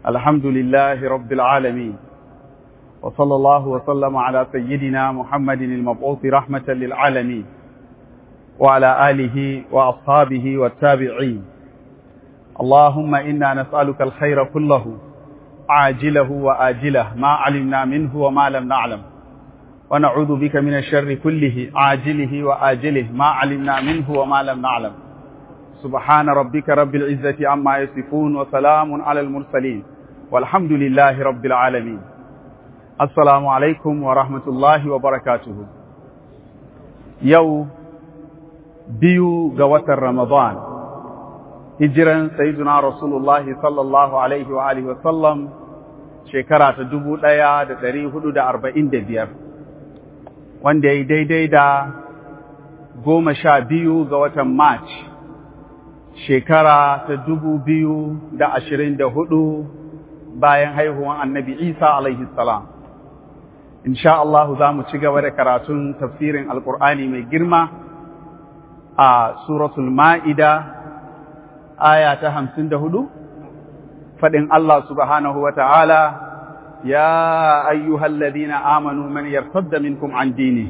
الحمد لله رب العالمين وصلى الله وسلم على سيدنا محمد المبعوث رحمة للعالمين وعلى آله وأصحابه والتابعين اللهم إنا نسألك الخير كله عاجله وآجله ما علمنا منه وما لم نعلم ونعوذ بك من الشر كله عاجله وآجله ما علمنا منه وما لم نعلم سبحان ربك رب العزة عما يصفون وسلام على المرسلين والحمد لله رب العالمين السلام عليكم ورحمة الله وبركاته يو بيو قوة رمضان hijiran sayyiduna rasulullahi sallallahu alaihi wa alihi wasallam shekara ta dubu ɗaya da ɗari hudu da arba'in da biyar wanda ya yi daidai da goma sha biyu ga watan march shekara ta dubu biyu da ashirin da hudu bayan haihuwan annabi isa alaihi salam insha Allah za mu ci gaba da karatun tafsirin alkur'ani mai girma a suratul ma'ida aya ta hamsin da hudu faɗin Allah subhanahu wa ta'ala ya ayyuhal ladina amanu man yartadda minkum an dini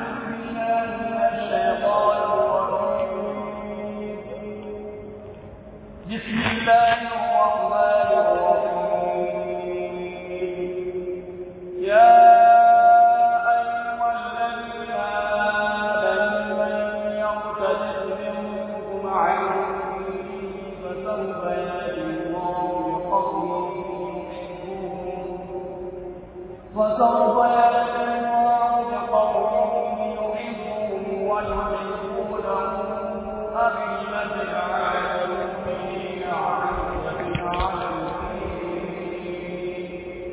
بسم الله الرحمن الرحيم يا أيها الذين آمنوا من يرتد منكم عن فسوف يأتي الله بقوم فسوف يأتي الله بقوم يحبهم ويحبونه أذلة على المؤمنين عزة على المؤمنين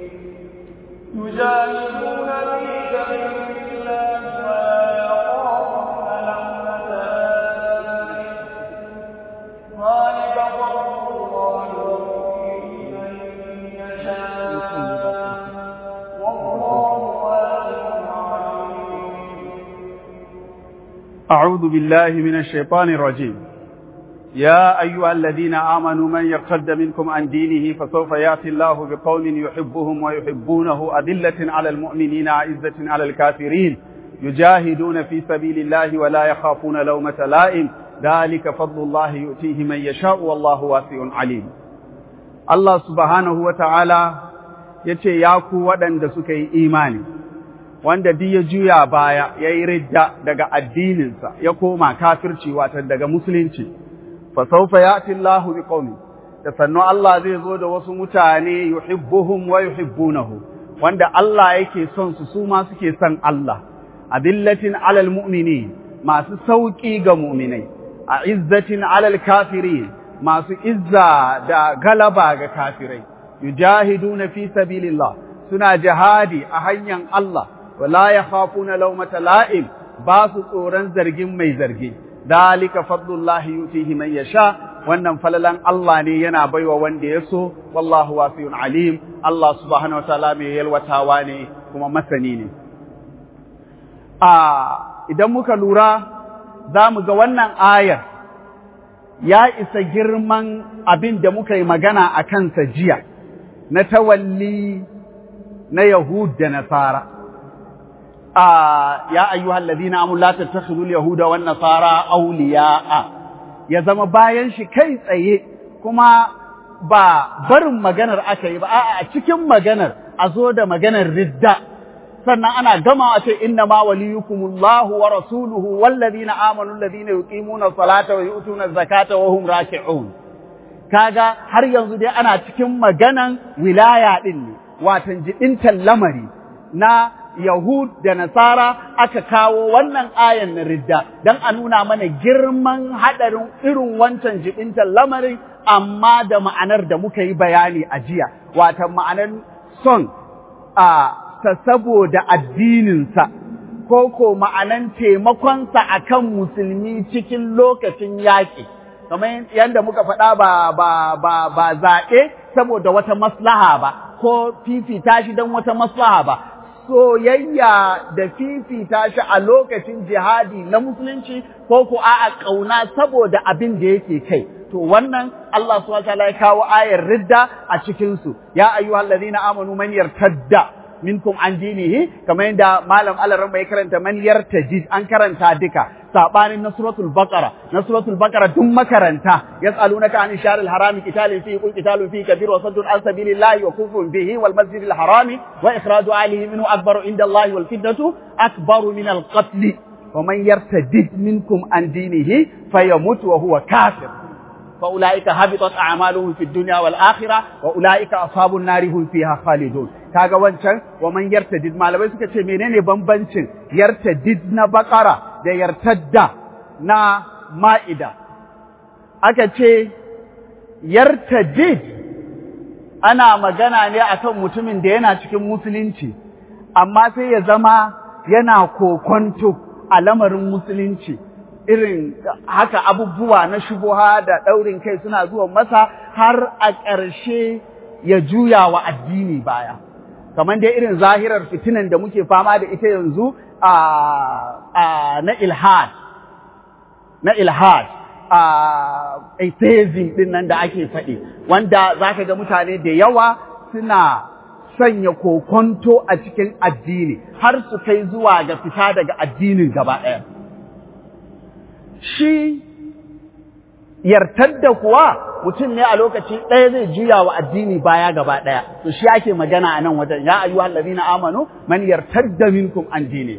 يجاهدون في سبيل الله ولا يخافون لومة لائم ذلك فضل الله يؤتيه من يشاء والله واسع عليم أعوذ بالله من الشيطان الرجيم يا أيها الذين آمنوا من يرتد منكم عن دينه فسوف يأتي الله بقوم يحبهم ويحبونه أذلة على المؤمنين عزة على الكافرين يجاهدون في سبيل الله ولا يخافون لومة لائم ذلك فضل الله يؤتيه من يشاء والله واسع عليم الله سبحانه وتعالى yace ya ku waɗanda suka yi imani wanda duk ya juya baya ya yi ridda daga addininsa ya koma kafirci wata daga musulunci fa sawfa ya'ti Allahu biqaumin da sannu Allah zai zo da wasu mutane yuhibbuhum wa yuhibbunahu wanda Allah yake son su su ma suke son Allah adillatin alal mu'minin masu sauki ga mu'minai a izzatin alal kafirin masu izza da galaba ga kafirai yujahiduna fi sabilillah suna jihadi a hanyar Allah wala yakhafuna lawmata la'im ba su tsoron zargin mai zargi dalika fadlullahi yutihi man yasha wannan falalan Allah ne yana baiwa wanda ya so wallahu wasi'un alim Allah subhanahu wataala mai yalwatawa ne kuma masani ne a idan muka lura za mu ga wannan ayar ya isa girman abin da muka yi magana a kansa jiya na tawalli na Yahud da Nasara ya ayyuhal ladina amul la tattakhidul yahuda wan nasara awliya'a ya zama bayan shi kai tsaye kuma ba barin maganar aka yi ba a'a a cikin maganar a zo da maganar ridda sannan ana gama a ce inna ma waliyukumullahu wa rasuluhu wal ladina amanu alladhina yuqimuna salata wa yu'tuna zakata wa hum raki'un kaga har yanzu dai ana cikin maganan wilaya din ne watan jibintan lamari na Yahud da Nasara aka kawo wannan ayan na ridda don a nuna mana girman haɗarin irin wancan jibintan lamarin amma da ma'anar da muka yi bayani a jiya, watan ma'anar son a ta saboda addininsa, ko ko ma'anan taimakonsa a kan musulmi cikin lokacin yaƙi. Kamar yadda muka faɗa ba, ba, ba, ba zaɓe saboda wata maslaha ba, ko fifita shi don wata maslaha ba, soyayya da fifita shi a lokacin jihadi na musulunci ko ku a'a ƙauna saboda abin da yake kai. To wannan Allah subhanahu wa ta'ala ya kawo ayar ridda a cikin su. Ya ayyuhallazina amanu man yartadda minkum an dinihi kamar yadda malam alaran bai karanta man yartajid an karanta duka sabanin na suratul baqara na suratul baqara duk makaranta yas'alunaka an sharil harami qitalin fi qul qitalun fi kabir wa saddun an sabilillahi wa kufrun bihi wal masjidil harami wa ikhraju alihi minhu akbaru inda allahi wal fitnatu akbaru min al qatl wa man yartadid minkum an dinihi fayamut wa huwa kafir فأولئك حبطت أعمالهم في الدنيا والآخرة وأولئك أصحاب النار هم فيها خالدون kaga wancan wa man yartadid malamai suka ce menene bambancin yartadid na bakara da yartadda na ma'ida aka ce yartadid ana magana ne akan mutumin da yana cikin musulunci amma sai ya zama yana kokonto a lamarin musulunci irin haka abubuwa na shubuha da ɗaurin kai suna zuwa masa har a ƙarshe ya juya wa addini baya. Kamar dai irin zahirar fitinan da muke fama da ita yanzu a na ilhad, na ilhad, a atheism ɗin nan da ake faɗi, wanda za ka ga mutane da yawa suna sanya kokonto a cikin addini har su kai zuwa ga fita daga addinin gaba ɗaya. shi yartar da kuwa mutum ne a lokaci ɗaya zai juya wa addini baya gaba ɗaya to shi ake magana a nan wajen ya ayyuhal ladina amanu man yartadda minkum an dini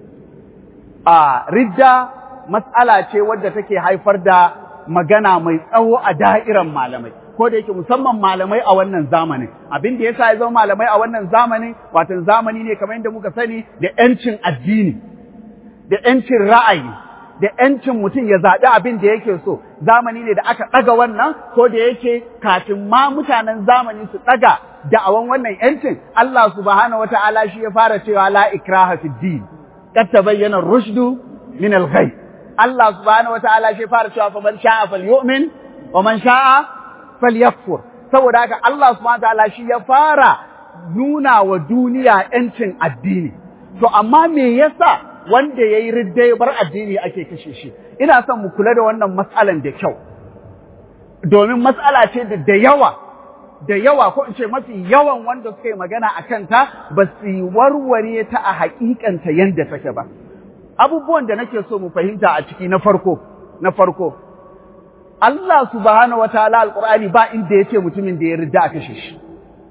a ridda mas'ala ce wadda take haifar da magana mai tsawo a da'iran malamai ko da yake musamman malamai a wannan zamanin abin da yasa ya zama malamai a wannan zamanin watan zamani ne kamar yadda muka sani da yancin addini da yancin ra'ayi da ‘yancin mutum ya zaɓi abin da yake so, zamani ne da aka ɗaga wannan, ko da yake kafin ma mutanen zamani su ɗaga da'awan wannan ‘yancin, Allah subhanahu wata'ala shi ya fara cewa la ikraha fi din, kad tabayyana rushdu min al Allah subhanahu wata'ala shi ya fara cewa fa man sha'a falyu'min wa man sha'a falyakfur. Saboda haka Allah subhanahu wata'ala shi ya fara nuna wa duniya ‘yancin addini. To amma me yasa wanda ya yi ridda ya bar addini ake kashe shi ina son mu kula da wannan matsalan da kyau domin matsala ce da da yawa da yawa ko in ce mafi yawan wanda suka yi magana a kanta ba su yi warware ta a haƙiƙanta yadda take ba abubuwan da nake so mu fahimta a ciki na farko na farko Allah subhanahu wataala alqur'ani ba inda yace mutumin da ya ridda a kashe shi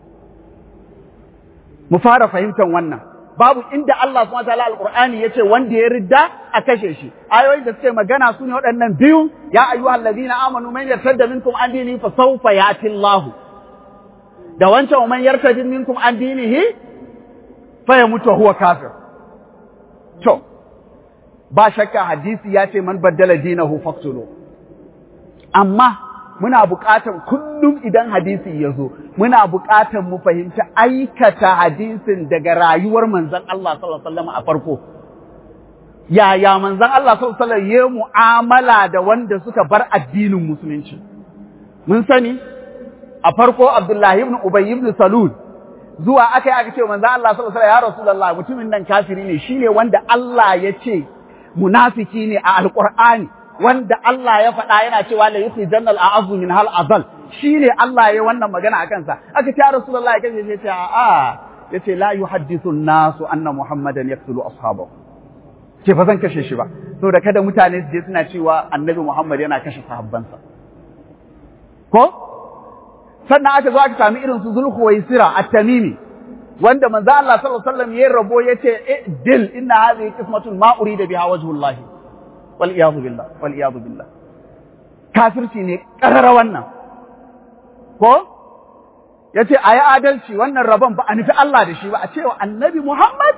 mu fara fahimtar wannan babu inda Allah subhanahu wataala alqur'ani yace wanda ya ridda a kashe shi ayoyin da suke magana su ne waɗannan biyu ya ayyuhal ladina amanu man yartadda minkum an dinihi fa sawfa yati Allah da wancan man yartadda minkum an dinihi fa yamutu huwa kafir to ba shakka hadisi ya ce man baddala dinahu faqtulu amma muna buƙatar kullum idan hadisi ya zo muna buƙatar mu fahimci aikata hadisin daga rayuwar manzon Allah sallallahu alaihi wasallam a farko yaya manzon Allah sallallahu alaihi wasallam ya mu'amala da wanda suka bar addinin musulunci mun sani a farko Abdullahi ibn Ubay ibn Salul zuwa aka yi aka ce manzon Allah sallallahu alaihi wasallam ya Rasulullah mutumin nan kafiri ne shine wanda Allah ya ce munafiki ne a alqur'ani wanda Allah ya faɗa yana cewa la yukhri jannal a'azzu min hal azal shine Allah ya wannan magana akan sa aka ce Rasulullah ya kace ce a yace la yuhaddithu an-nasu anna Muhammadan yaqtulu ashabahu ce fa zan kashe shi ba saboda kada mutane su je suna cewa Annabi Muhammad yana kashe sahabbansa ko sannan aka zo aka sami irin su Zulhuwaisira at-Tamimi wanda manzo Allah sallallahu alaihi wasallam ya rabo yace dil inna hadhihi qismatun ma urida biha wajhullahi wal'iyadu billah, wal'iyadu billah. Kafirci ne ƙarara wannan, ko? Ya ce, a yi adalci wannan rabon ba a nufi Allah da shi ba, a cewa annabi Muhammad?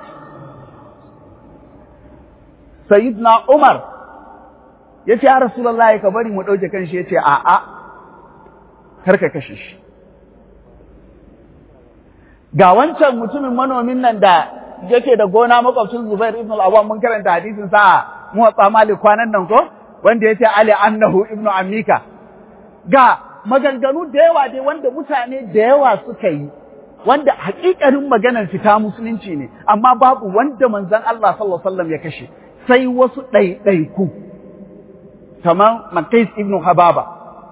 Sayyidina Umar, ya ce, ya Rasulallah ka bari mu ɗauke kan shi ya ce, a'a, kar ka kashe shi. Ga wancan mutumin manomin nan da yake da gona makwabcin Zubair ibn al-Awwam mun karanta hadisin sa muwatsa malik kwanan nan ko wanda ya ce ali annahu ibnu ammika ga maganganu da yawa dai wanda mutane da yawa suka yi wanda haƙiƙanin maganar fita musulunci ne amma babu wanda manzon Allah sallallahu alaihi wasallam ya kashe sai wasu ɗaiɗaiku kamar Makais ibn Hababa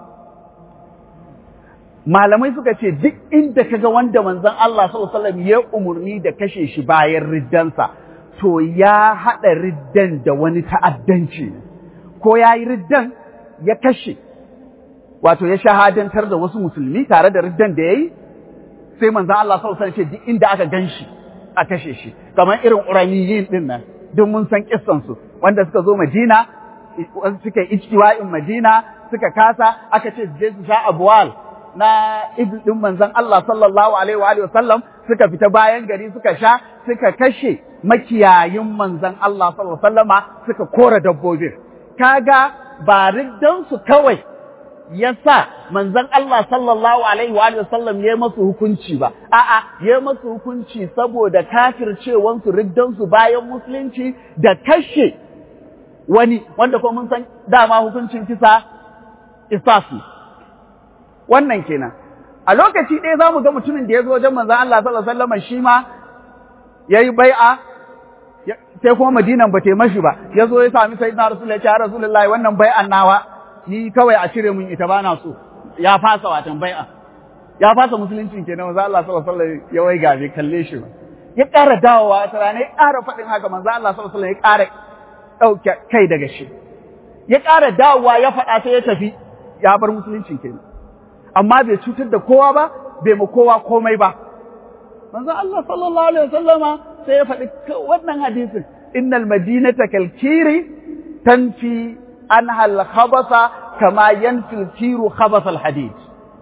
malamai suka ce duk inda kaga wanda manzon Allah sallallahu alaihi wasallam ya umurni da kashe shi bayan riddansa to ya haɗa riddan da wani ta'addanci ko ya yi riddan ya kashe wato ya shahadantar da wasu musulmi tare da riddan da ya yi sai manzan Allah sau san ce duk inda aka gan shi a kashe shi kamar irin uraniyin din nan duk mun san kissansu wanda suka zo Madina suka yi ijtiwa'in Madina suka kasa aka ce je su sha abwal na ibn din manzan Allah sallallahu alaihi wa alihi wasallam suka fita bayan gari suka sha suka kashe makiyayin manzan Allah sallallahu alaihi wasallama suka kora dabbobin kaga ba riddan su kawai ya sa manzon Allah sallallahu alaihi wa sallam ya masu hukunci ba, a'a, ya masu hukunci saboda kafircewansu riddansu bayan musulunci da kashe wani, wanda kuma mun san dama hukuncin kisa isafi. Wannan kenan. A lokaci ɗaya za mu ga mutumin da ya zo wajen manzon Allah sallallahu alaihi wa sallam shi ma ya yi bai'a sai kuma Madinan ba ta mashi ba, ya zo ya sami sayyidina Rasulullah ya ce, ya Rasulullahi wannan bai'an nawa ni kawai a cire mun ita bana so ya fasa watan bai'a ya fasa musuluncin kenan manzo Allah sallallahu alaihi wasallam ya wai gabe kalle shi ya ƙara dawowa ta rana ya ƙara faɗin haka manzo Allah sallallahu alaihi wasallam ya ƙara ɗauke kai daga shi ya ƙara dawowa ya faɗa sai ya tafi ya bar musuluncin kenan amma bai cutar da kowa ba bai ma kowa komai ba manzo Allah sallallahu alaihi wasallama sai ya faɗi wannan hadisin innal madinata kalkiri tanfi anha al-khabasa kama yanfil tiru khabasa al-hadid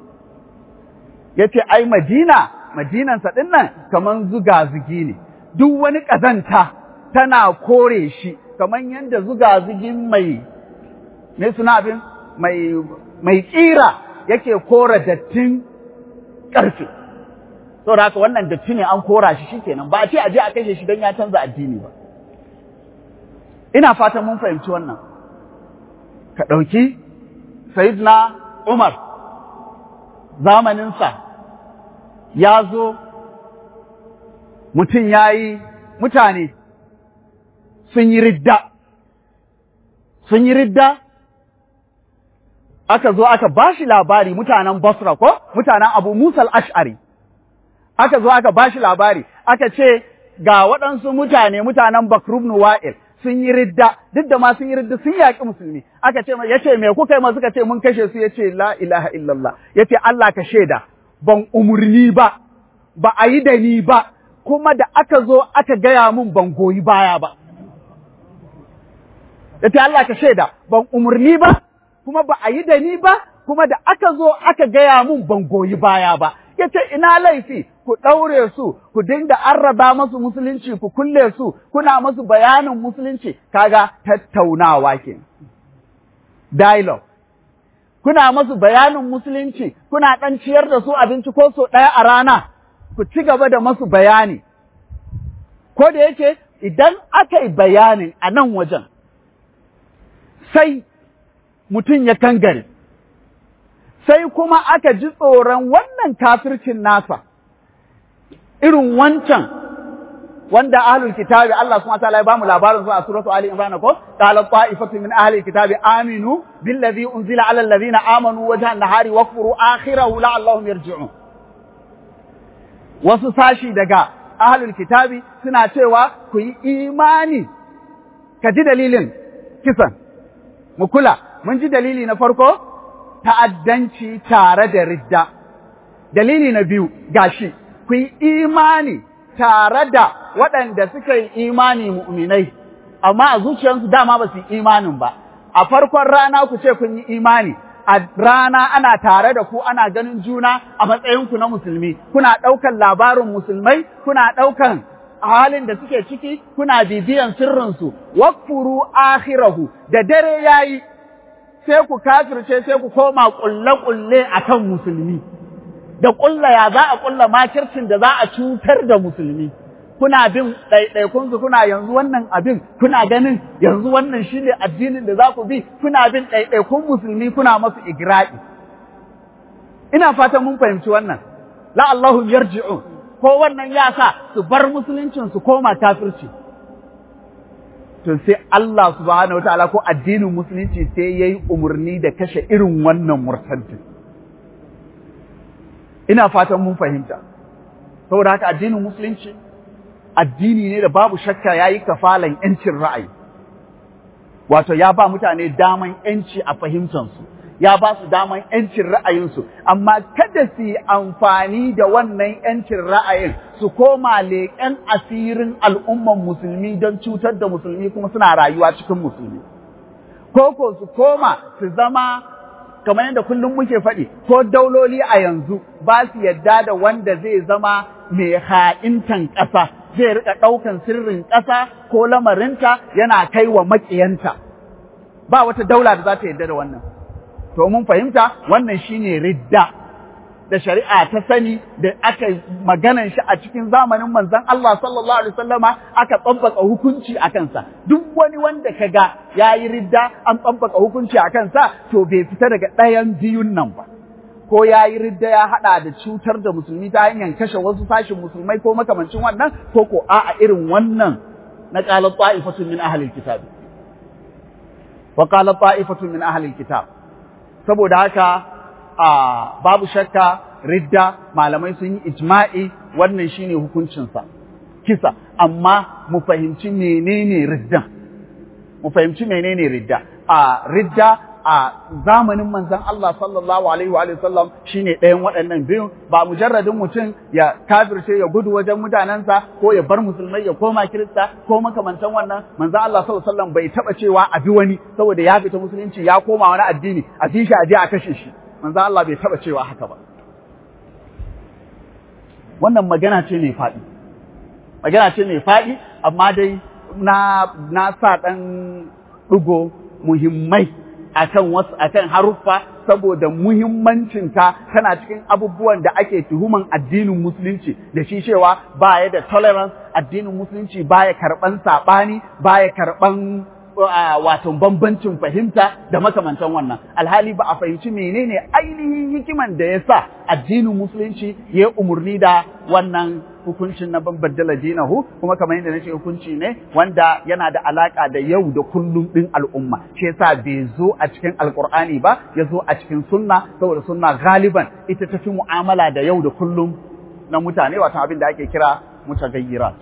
yace ai Madina Madinan sa dinnan kaman zuga zugi ne duk wani kazanta tana kore shi kaman yanda zuga zugin mai me suna abin mai mai kira yake kora dattin karfe saboda haka wannan datti ne an kora shi shikenan ba a ce a je a kashe shi don ya canza addini ba ina fatan mun fahimci wannan ka ɗauki Sayyidina Umar zamaninsa ya zo mutum ya yi mutane sun yi ridda, sun yi ridda aka zo aka ba shi labari mutanen Basra ko mutanen Abu Musa al-Ash'ari aka zo aka ba shi labari aka ce ga waɗansu mutane mutanen Bakrubnu Wa'il sun yi ridda duk da ma sun yi ridda sun yaƙi musulmi aka ce ya ce me kuka yi ma suka ce mun kashe su ya ce la ilaha illallah ya ce Allah ka shaida ban umurni ba ba a yi da ni ba kuma da aka zo aka gaya mun ban goyi baya ba ya ce Allah ka shaida ban umurni ba kuma ba a yi da ni ba kuma da aka zo aka gaya mun ban goyi baya ba ya ce ina laifi ku ɗaure su ku dinga arraba masu musulunci ku kulle su kuna masu bayanin musulunci kaga tattaunawa ke dialogue kuna masu bayanin musulunci kuna ɗan ciyar da su abinci ko so ɗaya a rana ku ci gaba da masu bayani ko da yake idan aka yi bayanin a nan wajen sai mutum ya kangare sai kuma aka ji tsoron wannan kafircin nasa irin wancan wanda ahlul kitabi Allah subhanahu wataala ya bamu labarin su a suratu Ali Imran ko qala ta'ifatu min ahli kitabi aminu billazi unzila ala alladhina amanu wajha an-nahari wakfuru akhirahu la'allahum yarji'un wasu sashi daga ahlul kitabi suna cewa ku yi imani ka ji dalilin kisan mu kula mun ji dalili na farko ta'addanci tare da ridda dalili na biyu gashi ku yi imani tare da waɗanda suka yi imani mu'minai, amma a zuciyarsu dama ba su yi imanin ba, a farkon rana ku ce kun yi imani, a rana ana tare da ku ana ganin juna a matsayinku na musulmi, kuna ɗaukan labarin musulmai, kuna ɗaukan halin da suke ciki, kuna bibiyan sirrinsu, wakfuru akhirahu da dare yayi sai ku kafirce sai ku koma ƙulle-ƙulle a kan musulmi. da ƙulla ya za a ƙulla makircin da za a cutar da musulmi. Kuna bin ɗaiɗaikunsu kuna yanzu wannan abin, kuna ganin yanzu wannan shi ne addinin da za ku bi, kuna bin ɗaiɗaikun musulmi kuna masu igra'i. Ina fatan mun fahimci wannan. La'allahu yarji'un ko wannan ya sa su bar musuluncin su koma kafirci to sai Allah subhanahu wataala ko addinin musulunci sai yayi umarni da kashe irin wannan murtaddin ina fatan mun fahimta saboda haka addinin musulunci addini ne da babu shakka yayi kafalan yancin ra'ayi wato ya ba mutane daman yanci a fahimtansu ya ba su daman yancin ra'ayinsu amma kada su yi amfani da wannan yancin ra'ayin su koma leƙen asirin al'umman musulmi don cutar da musulmi kuma suna rayuwa cikin musulmi ko ko su koma su zama kamar yadda kullum muke faɗi ko dauloli a yanzu ba su yadda da wanda zai zama mai ha'intan ƙasa zai rika ɗaukan sirrin ƙasa ko lamarinta yana kai wa maƙiyanta ba wata daula da za ta yadda da wannan to mun fahimta wannan shine ridda da shari'a ta sani da aka maganan shi a cikin zamanin manzon Allah sallallahu alaihi wasallama aka tsabbaka hukunci a kansa duk wani wanda kaga yayi ridda an tsabbaka hukunci a kansa to bai fita daga ɗayan biyun nan ba ko yayi ridda ya hada da cutar da musulmi ta hanyar kashe wasu sashin musulmai ko makamancin wannan ko ko a'a irin wannan na qala ta'ifatun min ahli alkitab wa qala ta'ifatun min ahli alkitab saboda haka a babu shakka ridda malamai sun yi ijma'i wannan shine hukuncinsa kisa amma mu fahimci menene riddan mu fahimci menene ridda a ridda a zamanin manzon Allah sallallahu alaihi wa sallam shine ɗayan waɗannan biyun ba mujarradin mutum ya kafirce ya gudu wajen mutanensa ko ya bar musulmai ya koma kirista ko makamantan wannan manzon Allah sallallahu alaihi wa sallam bai taba cewa a bi wani saboda ya fita musulunci ya koma wani addini a bi shi a je a kashe shi manzon Allah bai taba cewa haka ba wannan magana ce mai faɗi magana ce mai faɗi amma dai na na sa ɗan ɗigo muhimmai akan wasu akan haruffa saboda muhimmancinta tana cikin abubuwan da ake tuhuman addinin musulunci da shi cewa baya da tolerance addinin musulunci baya karɓan saɓani baya karɓan wato bambancin fahimta da makamantan wannan alhali ba a fahimci menene ainihin hikiman da ya sa addinin musulunci ya umarni da wannan hukuncin na baddala dinahu kuma kamar yadda nace hukunci ne wanda yana da alaka da yau da kullum din al'umma shi yasa bai zo a cikin alqur'ani ba ya zo a cikin sunna saboda sunna galiban ita ta fi mu'amala da yau da kullum na mutane wato abin da ake kira mutagayyirat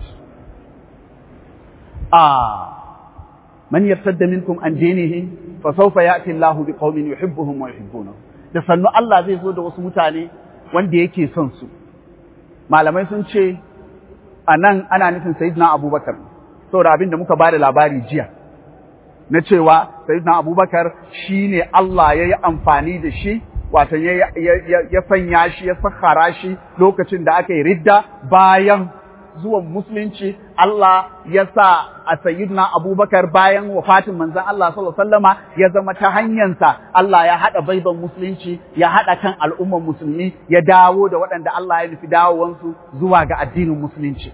ah man yartadda minkum an dinihi fa sawfa ya'ti Allahu biqaumin yuhibbuhum wa yuhibbunahu da sannu Allah zai zo da wasu mutane wanda yake son su malamai sun ce a nan ana nufin sayyidina Abubakar saboda abin da muka ba da labari jiya na cewa sayyidina Abubakar shine Allah ya yi amfani da shi wato ya sanya shi ya sakhara shi lokacin da aka yi ridda bayan zuwan musulunci Allah ya sa a sayyidina Abubakar bayan wafatin manzon Allah sallallahu alaihi wasallama ya zama ta hanyarsa Allah ya hada baiban musulunci ya hada kan al'umman musulmi ya dawo da waɗanda Allah ya nufi dawowansu zuwa ga addinin musulunci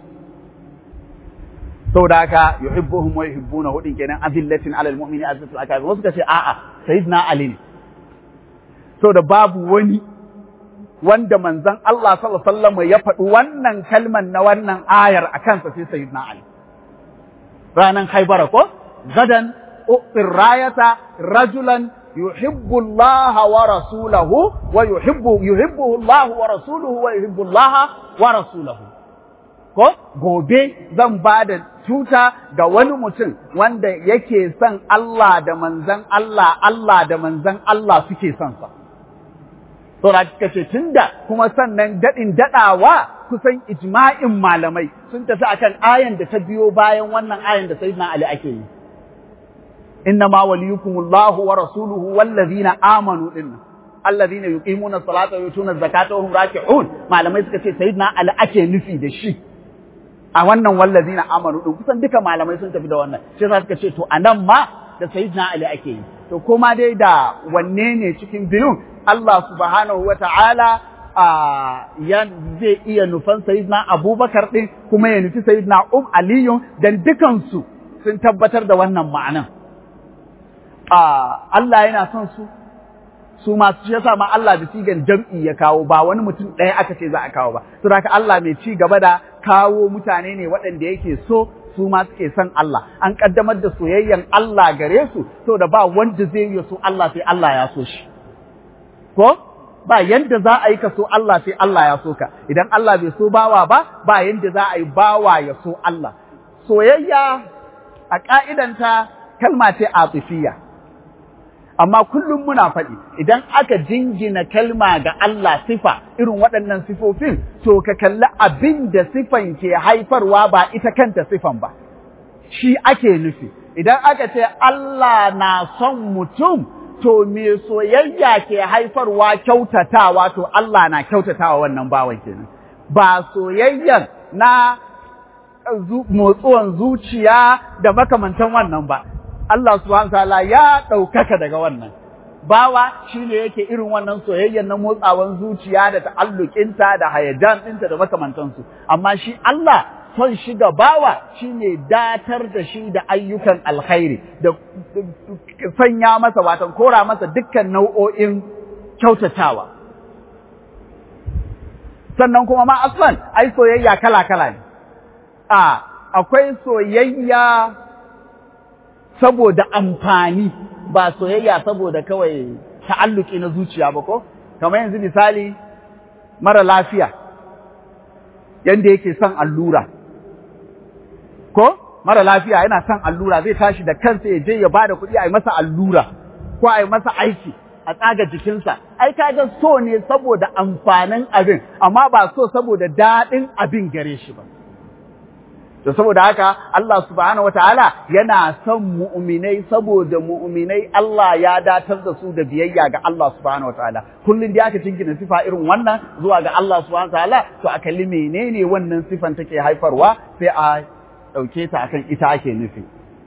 saboda haka yuhibbuhum wa yuhibbuna hudin kenan azillatin alal mu'mini azzatul akabir wasu kace a'a sayyidina Ali ne saboda babu wani wanda manzon Allah sallallahu alaihi wasallam ya faɗi wannan kalman na wannan ayar a kansa sai sayyidina Ali ranan Haibara ko gadan uqir rayata rajulan yuhibbu Allah wa rasulahu wa yuhibbu yuhibbuhu Allah wa rasuluhu wa yuhibbu Allah wa rasuluhu ko gobe zan ba da tuta ga wani mutum wanda yake son Allah da manzan Allah Allah da manzan Allah suke son sa Saura kika ce tunda kuma sannan daɗin daɗawa kusan ijma'in malamai sun tafi akan ayan da ta biyo bayan wannan ayan da sayyidina Ali ake yi. Inna ma waliyukumullahu wa rasuluhu wallazina amanu dinnan. Allazina yuqimuna salata wa yutuna zakata wa hum raki'un. Malamai suka ce sayyidina Ali ake nufi da shi. A wannan wallazina amanu din kusan duka malamai sun tafi da wannan. Sai suka ce to anan ma da sayyidina Ali ake yi. To kuma dai da wanne ne cikin biyun Allah subhanahu wa ta'ala ya zai iya nufan Sayyidina Abubakar ɗin kuma ya nufi Sayyidina Um Aliyu dan dukansu sun tabbatar da wannan ma'anan. Allah yana son su, su ma shi yasa ma Allah da sigan jam'i ya kawo ba wani mutum ɗaya aka ce za a kawo ba to haka Allah mai ci gaba da kawo mutane ne waɗanda yake so su ma suke son Allah an kaddamar da soyayyan Allah gare su to da ba wanda zai yi so Allah sai Allah ya so shi ko ba yanda za a yi ka so Allah sai Allah ya so ka idan Allah bai so bawa ba ba yanda za a yi bawa ya so Allah soyayya a ka'idanta kalma ce atifiyya amma kullum muna faɗi idan aka jingina kalma ga Allah sifa irin waɗannan sifofin to ka kalli abin da sifan ke haifarwa ba ita kanta sifan ba shi ake nufi idan aka ce Allah na son mutum to me soyayya ke haifarwa kyautatawa to Allah na kyautatawa wannan bawan kenan ba soyayyan na motsuwan zuciya da makamantan wannan ba Allah subhanahu ta'ala ya ɗaukaka daga wannan. Bawa shi ne yake irin wannan soyayyar na motsawan zuciya da ta'allukinta da hayajan ɗinta da makamantansu. Amma shi Allah son shi ga bawa shi ne datar da shi da ayyukan alkhairi da sanya masa watan kora masa dukkan nau'o'in kyautatawa. Sannan kuma ma aslan ai soyayya kala-kala ne. A akwai soyayya saboda amfani ba soyayya saboda kawai ta'alluki na zuciya ba ko kamar yanzu misali mara lafiya yanda yake son allura ko mara lafiya yana son allura zai tashi da kansa ya je ya bada kuɗi a yi masa allura ko a yi masa aiki a tsaga jikinsa ai kaga so ne saboda amfanin abin amma ba so saboda daɗin abin gare shi ba To saboda haka Allah subhanahu wataala yana son mu'minai saboda mu'minai Allah ya datar da su da biyayya ga Allah subhanahu wataala. Kullum da aka jingina sifa irin wannan zuwa ga Allah subhanahu wataala to a kalli menene wannan sifan take haifarwa sai a ɗauke ta akan ita ake nufi.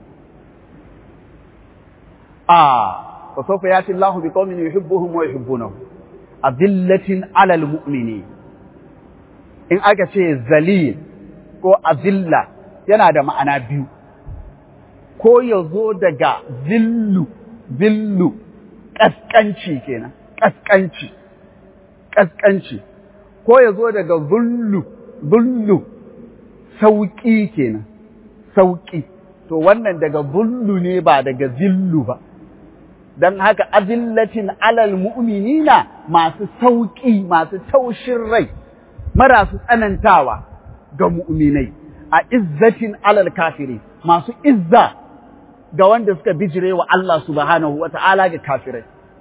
A fa sawfa yati Allahu bi qaumin yuhibbuhum wa yuhibbunahu. Adillatin alal mu'minin. In aka ce zalil ko azilla yana da ma'ana biyu, ko ya zo daga zillu, zillu, ƙasƙanci kenan, ƙasƙanci, ƙasƙanci, ko ya zo daga zullu, zullu, sauƙi kenan, sauƙi, to wannan daga zullu ne ba daga zillu ba. Don haka azillatin alal mu'minina masu sauƙi, masu taushin rai, marasu tsanantawa. ga mu'minai a izzatin alal kafiri masu izza ga wanda suka bijire wa Allah subhanahu wa ta'ala ga kafirai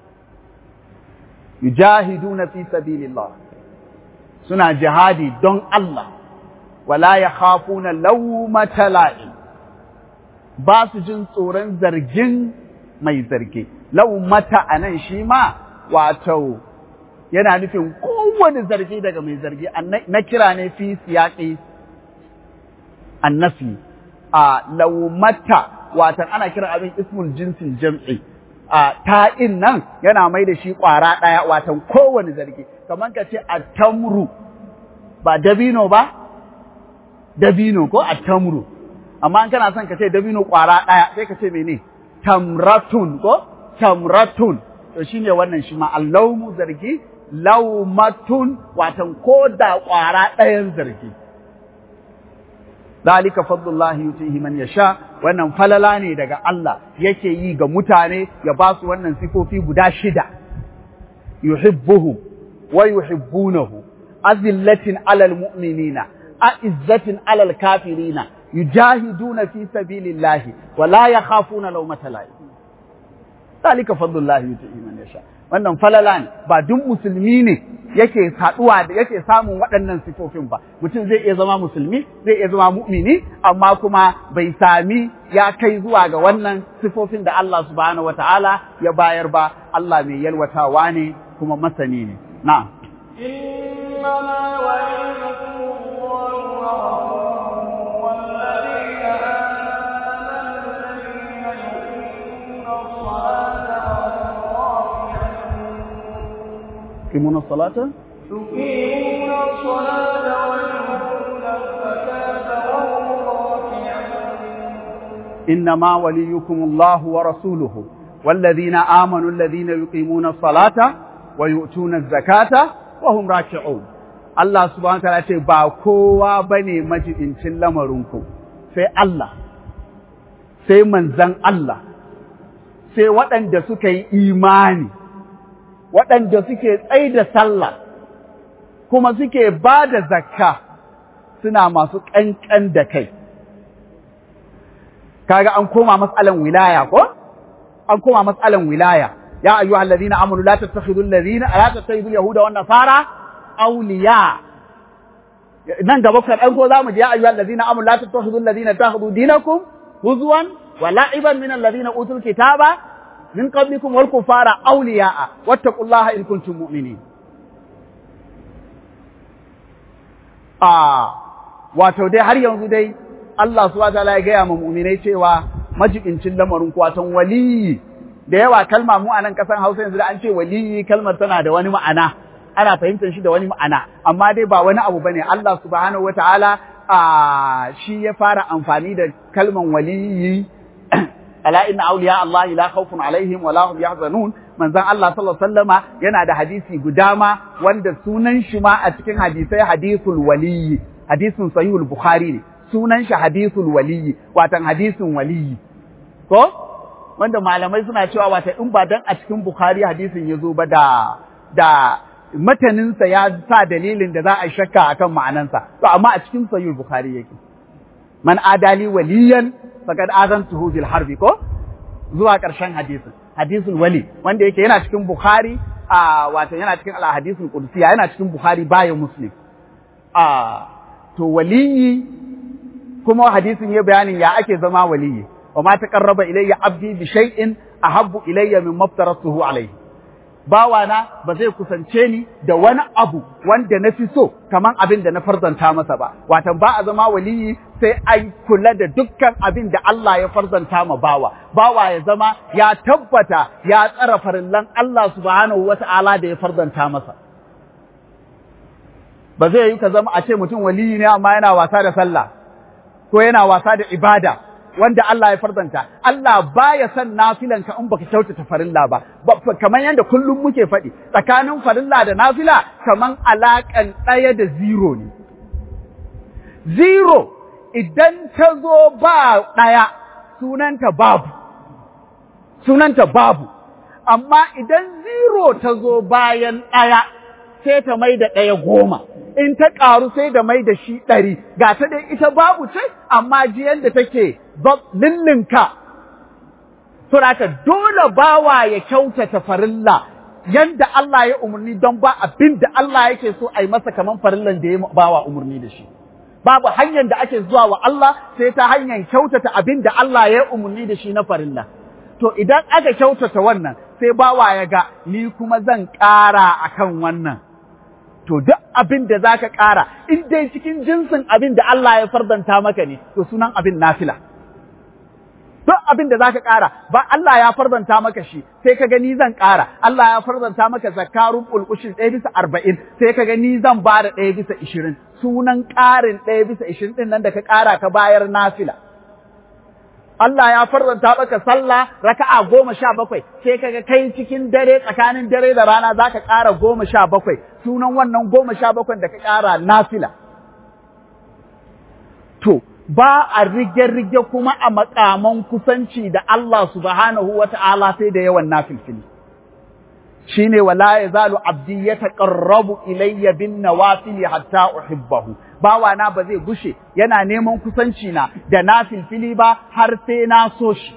yujahiduna fi sabilillah suna jihadi don Allah wala yakhafuna lawmata la'in ba su jin tsoron zargin mai zargi lawmata anan shi ma wato yana nufin kowane zargi daga mai zargi na kira ne fi siyaƙi annafi a laumata watan ana kiran abin ismul jinsin jam'i a ta'in nan yana mai da shi ƙwara ɗaya watan kowane zargi kamar ka ce a tamru ba dabino ba dabino ko a tamru amma in kana son ka ce dabino ƙwara ɗaya sai ka ce mene tamratun ko tamratun to shine wannan shi ma allaumu zargi laumatun watan ko da ƙwara ɗayan zargi. Zalika fadlullahi yutihi man yasha wannan falala ne daga Allah yake yi ga mutane ya ba su wannan sifofi guda shida. Yuhibbuhum wa yuhibbunahu azillatin alal mu'minina a'izzatin alal kafirina yujahiduna fi sabilillahi wa la yakhafuna lawmata la'im. Zalika fadlullahi yutihi man yasha. wannan falala ne ba duk musulmi ne yake haɗuwa da yake samun waɗannan sifofin ba mutum zai iya zama musulmi zai iya zama mu'mini amma kuma bai sami ya kai zuwa ga wannan sifofin da Allah subhanahu wataala ya bayar ba Allah mai yalwatawa ne kuma masani ne na'am إنما وليكم الله ورسوله والذين آمنوا الذين يقيمون الصلاة يقيمون الصلاة يقيمون الصلاة ويؤتون الزكاة وهم راكعون إنما وليكم الله ورسوله والذين آمنوا الذين يقيمون الصلاة ويؤتون الزكاة وهم راكعون Allah subhanahu wa ta'ala ce ba kowa bane majibincin lamarinku sai Allah sai manzan Allah sai waɗanda suka yi imani waɗanda suke tsai da sallah kuma suke ba da zakka suna masu ƙanƙan da kai kaga an koma matsalan wilaya ko an koma matsalan wilaya ya ayyuhal ladina amanu la tattakhidul ladina la tattakhidul yahuda wan nasara awliya nan gaba kan ɗan ko zamu ji ya ayyuhal ladina amanu la tattakhidul ladina takhudhu dinakum huzwan wa la'iban min alladhina utul kitaba min qablikum wal kufara awliya'a wattaqullaha in kuntum mu'minin a wato dai har yanzu dai Allah subhanahu wataala ya gaya ma mu'minai cewa majibincin lamarin kwatan waliyi da yawa kalma mu a nan kasan Hausa yanzu da an ce waliyi kalmar tana da wani ma'ana ana fahimtar shi da wani ma'ana amma dai ba wani abu bane Allah subhanahu wataala a shi ya fara amfani da kalman waliyi ala inna awliya Allah la khawfun alaihim wa la hum yahzanun manzon Allah sallallahu alaihi wasallama yana da hadisi guda ma wanda sunan shi ma a cikin hadisai hadisul waliyi hadisin sahihul bukhari ne sunan shi hadisul waliyi watan hadisin waliyi ko wanda malamai suna cewa wata in ba dan a cikin bukhari hadisin ya zo ba da da mataninsa ya sa dalilin da za a shakka akan ma'anansa to amma a cikin sahihul bukhari yake man adali waliyan faqad azantuhu bil harbi ko zuwa ƙarshen hadisin hadisul wali wanda yake yana cikin bukhari a wato yana cikin al hadisul qudsiya yana cikin bukhari baya muslim a to waliyi kuma hadisin ya bayanin ya ake zama waliyi wa ma taqarraba ilayya abdi bi shay'in ahabbu ilayya mimma aftaratuhu alayhi bawana ba zai kusance ni da wani abu wanda na fi so kaman abin da na farzanta masa ba watan ba a zama waliyi sai an kula da dukkan abin da Allah ya farzanta ma bawa bawa ya zama ya tabbata ya tsara farillan Allah subhanahu wata'ala da ya farzanta masa ba zai yi ka zama a ce mutum waliyi ne amma yana wasa da sallah ko yana wasa da ibada wanda Allah ya farzanta Allah baya son nafilan ka in baka kyautata farilla ba kamar yadda kullum muke faɗi tsakanin farilla da nafila kaman alaƙan ɗaya da zero ne zero idan ta zo ba ɗaya sunanta babu sunanta babu amma idan zero ta zo bayan ɗaya sai ta mai da ɗaya goma in ta ƙaru sai da mai da shi ɗari ga ta dai ita babu ce amma jiyan da take lillinka suraka dole bawa ya kyautata farilla yanda Allah ya umarni don ba abin da Allah yake so a yi masa kaman farillan da ya bawa umarni da shi babu hanyar da ake zuwa wa Allah sai ta hanyar kyautata abin da Allah ya umarni da shi na farilla to idan aka kyautata wannan sai bawa ya ga ni kuma zan ƙara akan wannan to duk abin da za ka ƙara in dai cikin jinsin abin da Allah ya fardanta maka ne to sunan abin nafila duk abin da za ka ƙara ba Allah ya fardanta maka shi sai ka gani zan ƙara Allah ya fardanta maka zakarun ulkushin ɗaya bisa arba'in sai ka gani zan ba da ɗaya bisa ishirin sunan ƙarin ɗaya bisa ishirin ɗin nan da ka ƙara ka bayar nafila Allah ya farzanta maka sallah raka'a goma sha bakwai sai kaga kai cikin dare tsakanin dare da rana za ka ƙara goma sha bakwai sunan wannan goma sha bakwai da ka ƙara nafila. To, ba a rige-rige kuma a makaman kusanci da Allah subhanahu wa ta'ala sai da yawan nafilfili. Shi ne wala ya zalu abdi ya taƙarrabu ilayya bin nawafili hatta uhibbahu. bawana ba zai gushe yana neman kusanci na da na filfili ba har sai na so shi.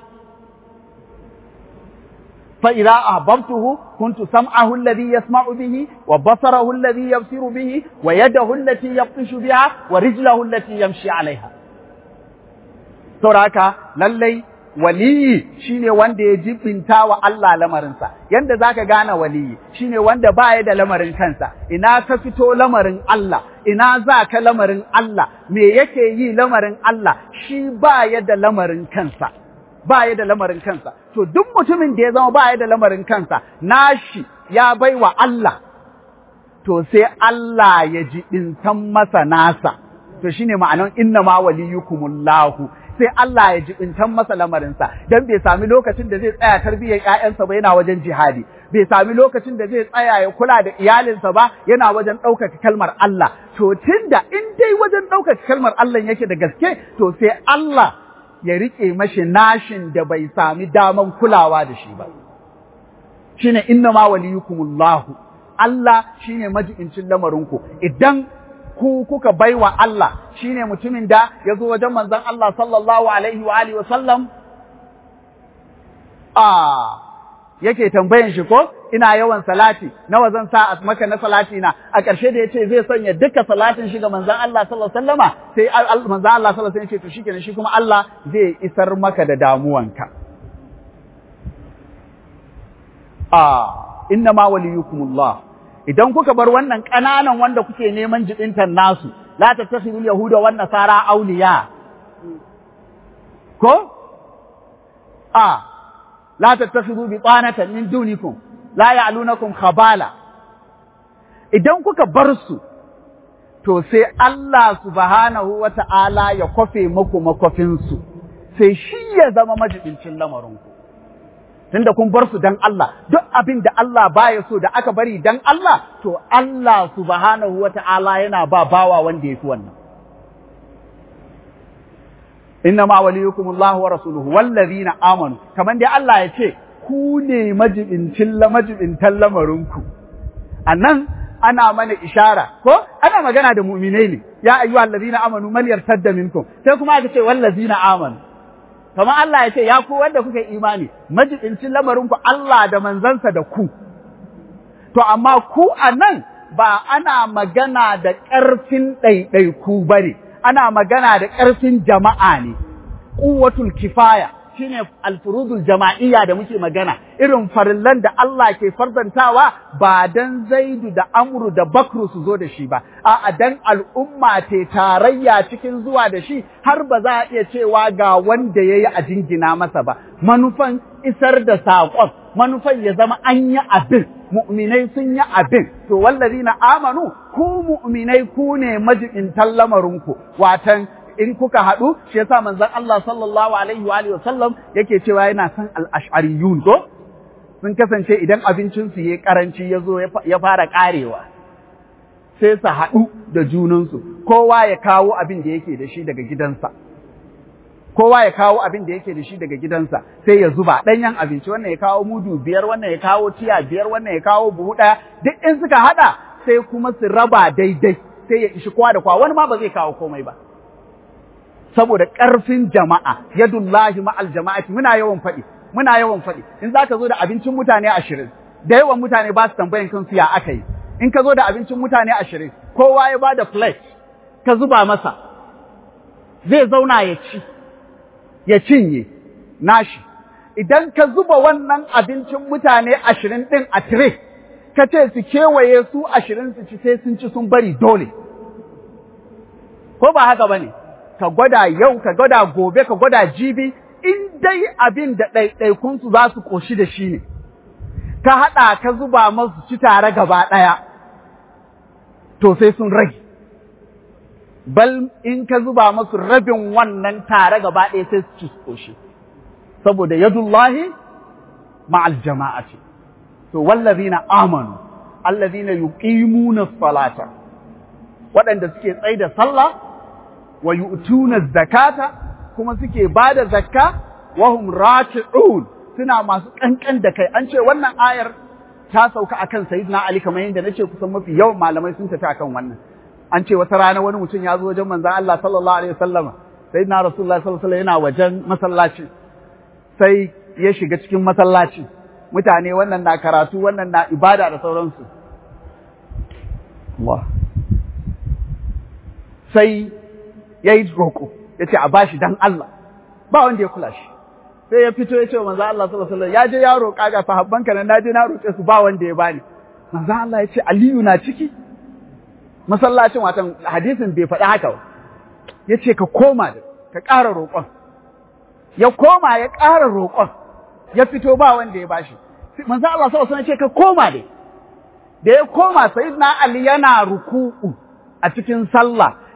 فإذا أحببته كنت سمعه الذي يسمع به وبصره الذي يبصر به ويده التي يبطش بها ورجله التي يمشي عليها sauraka lallai waliyi shine wanda ya jibinta wa Allah lamarinsa yanda zaka gane waliyi shine wanda baya da lamarin kansa ina ka fito lamarin Allah ina za ka lamarin Allah me yake yi lamarin Allah shi baya da lamarin kansa baya da lamarin kansa to duk mutumin da ya zama baya da lamarin kansa nashi ya baiwa Allah to sai Allah ya ji san masa nasa to shine ma'anan inna ma waliyukumullahu sai Allah ya jibintan masa lamarinsa dan bai sami lokacin da zai tsaya tarbiyyar ƴaƴansa ba yana wajen jihadi bai sami lokacin da zai tsaya ya kula da iyalinsa ba yana wajen ɗaukaka kalmar Allah to tunda in dai wajen ɗaukaka kalmar Allah yake da gaske to sai Allah ya riƙe mashi nashin da bai sami daman kulawa da shi ba shine inna ma waliyukumullahu Allah shine majibincin lamarinku idan ku kuka baiwa Allah shine mutumin da ya zo wajen manzon Allah sallallahu alaihi wa alihi wa sallam a yake tambayan shi ko ina yawan salati nawa zan sa a maka na salati na a ƙarshe da yace zai sanya duka salatin shi ga manzon Allah sallallahu alaihi wasallama sai manzon Allah sallallahu alaihi wasallam ya ce to shikenan shi kuma Allah zai isar maka da damuwanka a inna ma waliyukumullah idan kuka bar wannan ƙananan wanda kuke neman jibintan nasu la tattakhidul yahuda wan nasara awliya ko a la tattakhidu bitanatan min dunikum la ya'lunakum khabala idan kuka bar su to sai Allah subhanahu wata'ala ya kofe muku makofin su sai shi ya zama majibincin lamarinku tunda kun bar su dan Allah duk abin da Allah baya so da aka bari dan Allah to Allah subhanahu wata'ala yana ba bawa wanda yafi wannan inna ma waliyukum Allah wa rasuluhu wallazina amanu kaman dai Allah ya ce ku ne majibincin la majibintan lamarinku anan ana mana ishara ko ana magana da mu'minai ne ya ayyuhal ladina amanu man yartadda minkum sai kuma aka ce wallazina amanu kamar Allah ya ce ya ku wanda kuka imani majibincin lamarinku Allah da manzansa da ku to amma ku anan ba ana magana da ƙarfin ɗaiɗaiku ba ne ana magana da ƙarfin jama'a ne, ƙuwatul kifaya shine alfurudul jama'iyya da muke magana, irin farillan da Allah ke farzantawa ba dan zaidu da amru da bakru su zo da shi ba, a dan al'umma te tarayya cikin zuwa da shi har ba za a iya cewa ga wanda ya yi a jingina masa ba, manufan isar da saƙon, manufan ya zama an yi abin. mu'minai sun yi abin, to wallazi na amanu, ku mu'minai ku ne majibintan lamarinku, watan in kuka haɗu, shi yasa manzon Allah sallallahu alaihi wa alihi wasallam yake cewa yana son al-ash'ariyun ko? Sun kasance idan abincinsu ya karanci ya zo ya fara ƙarewa. Sai su haɗu da junansu, kowa ya kawo abin da yake da shi daga gidansa. kowa ya kawo abin da yake da shi daga gidansa sai ya zuba ɗanyen abinci wannan ya kawo mudu biyar wannan ya kawo tiya biyar wannan ya kawo buhu ɗaya duk in suka haɗa sai kuma su raba daidai sai ya ishi kowa da kowa wani ma ba zai kawo komai ba saboda ƙarfin jama'a yadullahi ma'al jama'ati muna yawan faɗi muna yawan faɗi in za ka zo da abincin mutane ashirin da yawan mutane ba su tambayan kansu ya aka yi in ka zo da abincin mutane ashirin kowa ya ba da plate ka zuba masa zai zauna ya ci ya cinye nashi. Idan ka zuba wannan abincin mutane ashirin ɗin a tire, ka ce su kewaye su ashirin su ci sai sun ci sun bari dole. Ko ba haka ba ne, ka gwada yau, ka gwada gobe, ka gwada jibi, in dai abin da ɗaiɗaikunsu za su ƙoshi da shi ne, ka haɗa ka zuba masu ci tare gaba ɗaya, to sai sun rage. bal in ka zuba masu rabin wannan tare gaba ɗaya sai su ci shi saboda yadullahi ma'al jama'ati to wallazina amanu allazina yuqimuna salata waɗanda suke tsaye da sallah wa yu'tuna zakata kuma suke bada zakka wa hum raki'un suna masu kankan da kai an ce wannan ayar ta sauka akan sayyidina ali kamar yadda nace kusan mafi yawan malamai sun tafi akan wannan an ce wata rana wani mutum ya zo wajen manzan Allah sallallahu alaihi wasallam sai na Rasulullah sallallahu alaihi yana wajen masallaci sai ya shiga cikin masallaci mutane wannan na karatu wannan na ibada da sauransu Allah sai ya yi roƙo ya ce a bashi dan Allah ba wanda ya kula shi sai ya fito ya ce wa manzan Allah sallallahu alaihi ya je ya roƙa ga sahabbanka nan na je na roƙe su ba wanda ya bani manzan Allah ya ce Aliyu na ciki masallacin watan hadisin bai faɗi haka ba ya ce ka koma da ka ƙara roƙon ya koma ya ƙara roƙon ya fito ba wanda ya bashi manzo Allah sallallahu alaihi ce ka koma da da ya koma sayyidina Ali yana ruku'u a cikin sallah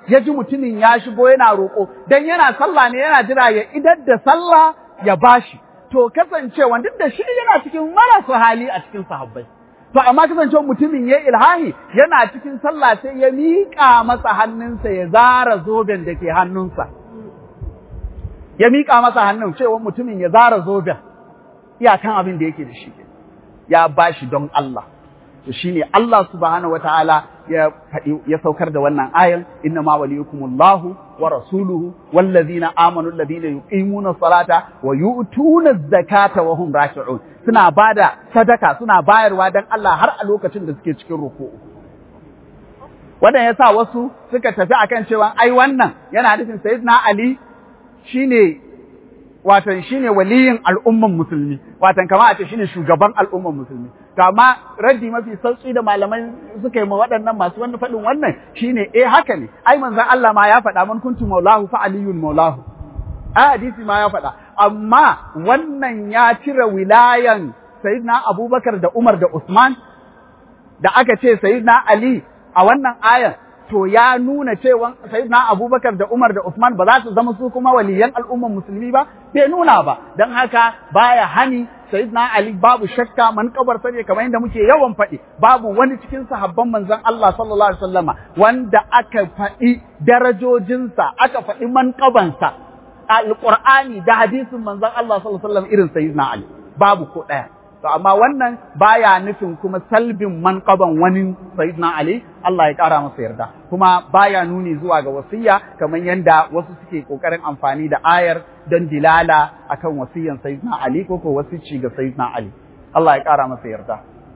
ya ji mutumin ya shigo yana roƙo dan yana sallah ne yana jira ya idar da sallah ya bashi to kasancewa duk da shi yana cikin marasu hali a cikin sahabbai to amma kasancewa mutumin ya ilhahi yana cikin sallah sai ya miƙa masa hannunsa ya zara zoben da ke hannunsa ya miƙa masa hannun cewa mutumin ya zara zoben iyakan abin da yake da shi ya bashi don Allah to shine Allah subhanahu wataala ya ya saukar da wannan ayan inna ma waliyukumullahu wa rasuluhu wallazina amanu alladhina yuqimuna salata wa yu'tuna zakata wa hum raki'un suna bada sadaka suna bayarwa dan Allah har a lokacin da suke cikin ruku'u wannan yasa wasu suka tafi akan cewa ai wannan yana nufin sayyidina Ali shine watan shine waliyin al'umman musulmi watan kama a ce shine shugaban al'umman musulmi to amma raddi mafi sauki da malamai suka yi ma waɗannan masu wani faɗin wannan shine eh haka ne ai manzon Allah ma ya faɗa man kuntu maulahu fa aliyun maulahu a hadisi ma ya faɗa amma wannan ya cire wilayan sayyidina Abubakar da Umar da Usman da aka ce sayyidina Ali a wannan ayan to ya nuna cewa sayyidina Abubakar da Umar da Usman ba za su zama su kuma waliyan al'umman musulmi ba bai nuna ba dan haka baya hani sayyidina Ali babu shakka man kabar sane kamar yadda muke yawan faɗi babu wani cikin sahabban manzon Allah sallallahu alaihi wasallama wanda aka faɗi darajojinsa aka faɗi manƙabansa alqur'ani da hadisin manzon Allah sallallahu alaihi wasallam irin sayyidina Ali babu ko ɗaya To amma wannan baya nufin kuma salbin manqaban wani Sayyidina Ali Allah ya ƙara masa yarda kuma baya nuni zuwa ga wasiyya kamar yadda wasu suke ƙoƙarin amfani da ayar don dilala akan wasiyyan Sayyidina Ali ko ko wasici ga Sayyidina Ali Allah ya ƙara masa yarda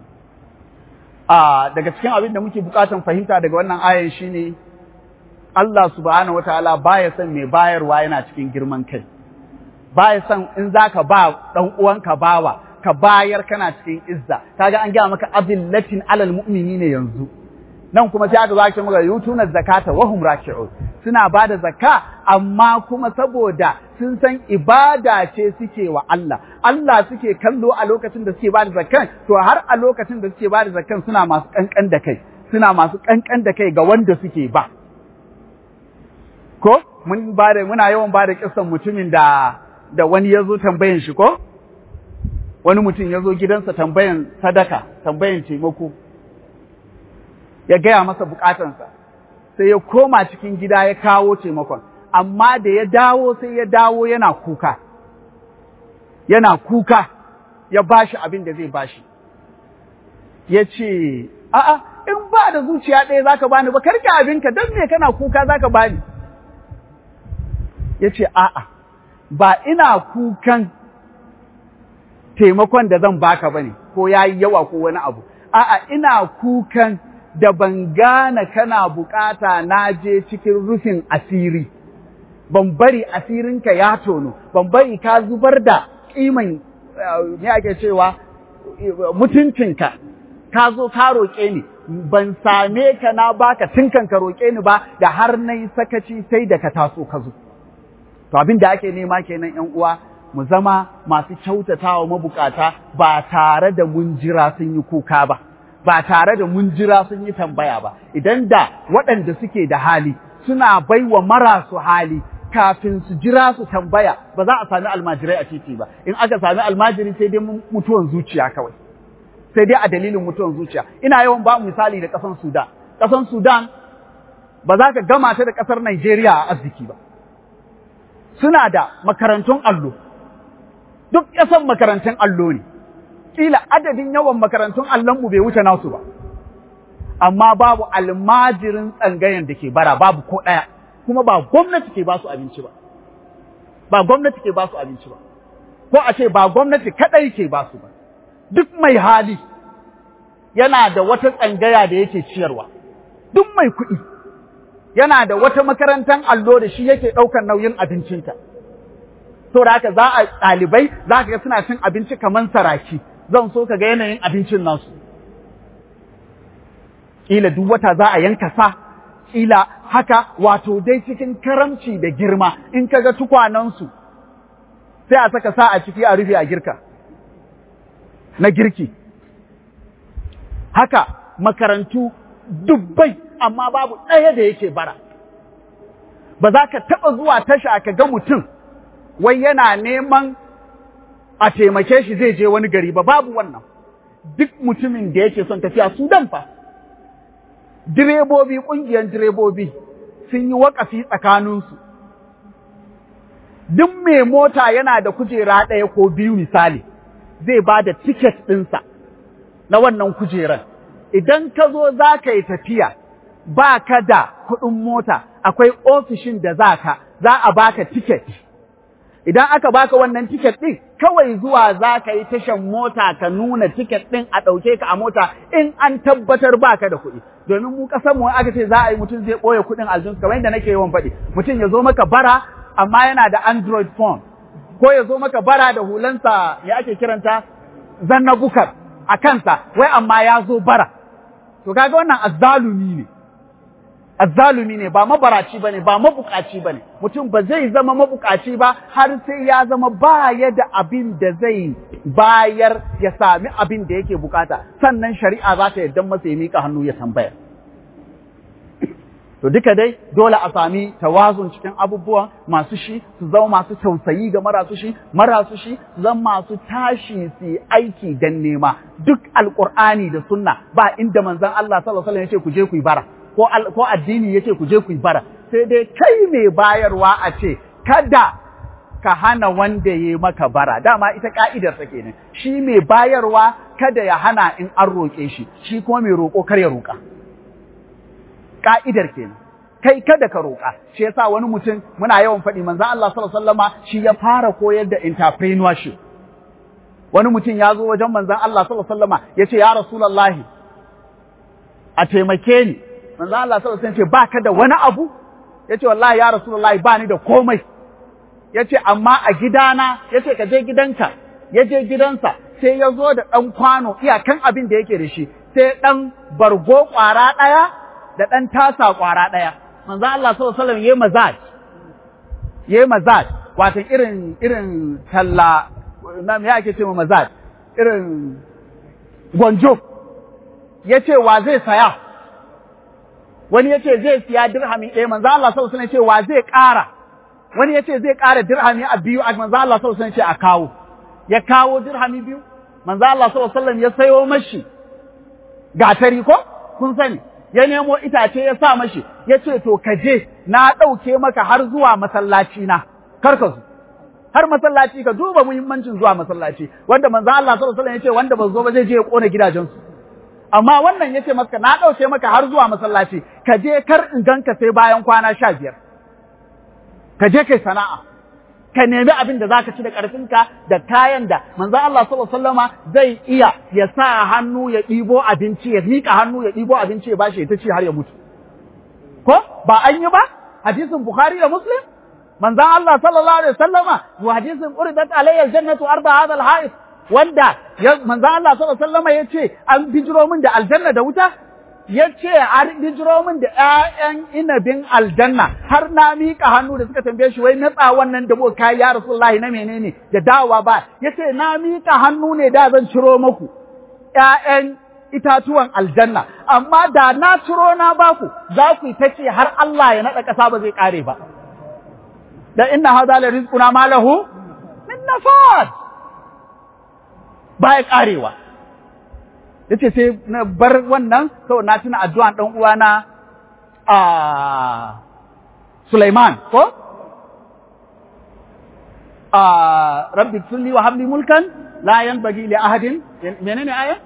a daga cikin abin da muke bukatan fahimta daga wannan ayan shine Allah subhanahu wataala baya son mai bayarwa yana cikin girman kai baya son in zaka ba dan uwanka bawa ka bayar kana cikin izza kaga an gaya maka azillatin alal mu'minina yanzu nan kuma sai aka zo aka maka yutuna zakata wa hum raki'un suna bada zakka amma kuma saboda sun san ibada ce suke wa Allah Allah suke kallo a lokacin da suke bada zakkan to har a lokacin da suke bada zakkan suna masu kankan da kai suna masu kankan da kai ga wanda suke ba ko mun bada muna yawan bada kissan mutumin da da wani ya zo tambayan shi ko wani mutum ya zo gidansa tambayan sadaka, tambayan taimako, ya gaya masa bukatansa, sai ya koma cikin gida ya kawo taimakon, amma da ya dawo sai ya dawo yana kuka, yana kuka ya bashi abin da zai bashi. Ya ce, a'a, in ba da zuciya ɗaya za ka bani ba, karki abinka don me kana kuka za ka bani. Ya ce, a'a, ba ina kukan taimakon da zan baka bane ko yayi yawa ko wani abu a'a ina kukan da ban gane kana bukata na je cikin rufin asiri ban bari asirinka ya tono ban bari ka zubar da kiman me ake cewa mutuncinka ka zo ka roƙe ni ban same ka na baka tinkan ka roƙe ni ba da har nayi sakaci sai da ka taso ka zo to abin da ake nema kenan ƴan uwa mu zama masu kyautatawa mabukata ba tare da mun jira sun yi kuka ba, ba tare da mun jira sun yi tambaya ba, idan da waɗanda suke da hali suna baiwa marasu hali kafin su jira su tambaya ba za a sami almajirai a titi ba, in aka sami almajiri sai dai mutuwan zuciya kawai, sai dai a dalilin mutuwan zuciya. Ina yawan ba misali da ƙasan Sudan, ƙasan Sudan ba za ka gama ta da ƙasar Najeriya a arziki ba. Suna da makarantun allo, duk ƙasan makarantun allo ne, ƙila adadin yawan makarantun allonmu bai wuce nasu ba, amma babu almajirin tsangayen da ke bara babu ko ɗaya, kuma ba gwamnati ke ba su abinci ba, ba gwamnati ke ba su abinci ba, ko a ce ba gwamnati kaɗai ke ba su ba, duk mai hali yana da wata tsangaya da yake ciyarwa, duk mai kuɗi yana da wata makarantar allo da shi yake ɗaukar nauyin abincinta. saboda haka za a ɗalibai za ka ga suna cin abinci kamar saraki zan so ka ga yanayin abincin nasu ƙila duk wata za a yanka sa ƙila haka wato dai cikin karamci da girma in ka ga tukwanansu sai a saka sa a ciki a rufe a girka na girki haka makarantu dubbai amma babu ɗaya da yake bara ba za ka taɓa zuwa tasha ka ga mutum wai yana neman a taimake shi zai je wani gari ba babu wannan duk mutumin da yake son tafiya Sudan fa direbobi ƙungiyar direbobi sun yi waƙafi tsakaninsu duk mai mota yana da kujera ɗaya ko biyu misali zai ba da tiket ɗinsa na wannan kujeran idan ka zo za ka yi tafiya ba ka da kuɗin mota akwai ofishin da za ka za a baka tiket idan aka baka wannan tiket ɗin kawai zuwa za ka yi tashan mota ka nuna tiket ɗin a ɗauke ka a mota in an tabbatar baka da kuɗi domin mu ƙasar mu aka ce za a yi mutum zai ɓoye kuɗin aljinsu kamar yadda nake yawan faɗi mutum ya zo maka bara amma yana da android phone ko ya zo maka bara da hulansa ya ake kiranta zanna bukar a kansa wai amma ya zo bara to kaga wannan azzalumi ne azzalumi ne ba mabaraci bane ba mabukaci bane mutum ba zai zama mabukaci ba har sai ya zama baya da abin da zai bayar ya sami abin da yake bukata sannan shari'a za ta yarda masa ya mika hannu ya tambaya to duka dai dole a sami tawazun cikin abubuwa masu shi su zama masu tausayi ga marasu shi marasu shi su zama masu tashi su aiki dan nema duk alqur'ani da sunna ba inda manzon Allah sallallahu alaihi wasallam yace ku je ku yi bara ko ko addini yace ku je ku yi bara sai dai kai mai bayarwa a ce kada ka hana wanda ya maka bara dama ita ka'idar ta kenan shi mai bayarwa kada ya hana in an roƙe shi shi kuma mai roƙo kar ya roƙa ka'idar kenan kai kada ka roƙa shi yasa wani mutum muna yawan faɗi manzon Allah sallallahu alaihi wasallama shi ya fara koyar da entrepreneurship wani mutum ya zo wajen manzon Allah sallallahu alaihi wasallama ya ce ya rasulullahi a taimake ni manzon Allah sallallahu alaihi wasallam ce baka da wani abu ya ce wallahi ya rasulullahi ba ni da komai ya ce amma a gidana ya ce ka je gidanka ya je gidansa sai ya zo da ɗan kwano iyakan abin da yake da shi sai ɗan bargo ƙwara ɗaya da ɗan tasa ƙwara ɗaya. Manzan Allah sallallahu alaihi wasallam yayi mazaj. Yayi mazaj, wato irin irin talla na me ake ce mazaj? Irin gwanjo. Yace wa zai saya? Wani yace zai siya dirhami ɗaya, manzan Allah sallallahu alaihi wasallam yace wa zai ƙara? Wani yace zai ƙara dirhami a biyu, manzan Allah sallallahu alaihi wasallam yace a kawo. Ya kawo dirhami biyu, manzan Allah sallallahu alaihi wasallam ya sayo mashi gatari ko? Kun sani, ya nemo itace ya sa mashi ya ce to ka je na ɗauke maka har zuwa masallaci na kar ka zo har masallaci ka duba muhimmancin zuwa masallaci wanda manzo Allah sallallahu alaihi wasallam ya ce wanda ba zo ba zai je ya kona gidajensu amma wannan ya ce maka na ɗauke maka har zuwa masallaci ka je kar in ganka sai bayan kwana sha biyar ka je kai sana'a ka nemi abin da zaka ci da ƙarfinka da kayan da manzo Allah sallallahu alaihi wasallama zai iya ya sa hannu ya ɗibo abinci ya miƙa hannu ya ɗibo abinci ya bashi ya ta ci har ya mutu ko ba an yi ba hadisin Bukhari da Muslim manzo Allah sallallahu alaihi wasallama wa hadisin uridat alayya aljannatu arda hadha alha'id wanda manzo Allah sallallahu alaihi wasallama yace an bijiro min da aljanna da wuta ya ce an bijiro min da ‘ya'yan inabin aljanna har na miƙa hannu da suka tambaye shi wai natsa wannan da muka kai ya Rasulullahi na menene da dawa ba ya ce na miƙa hannu ne da zan ciro maku ‘ya'yan itatuwan aljanna amma da na ciro na baku za ku ta ce har Allah ya naɗa ƙasa ba zai ƙare ba da inna hadha la rizquna ma lahu min nafad ba ya ƙarewa yace sai na bar wannan sau na tuna addu'an ɗan uwana a Sulaiman ko a rabbi tulli wa habli mulkan la yanbaghi li ahadin menene aya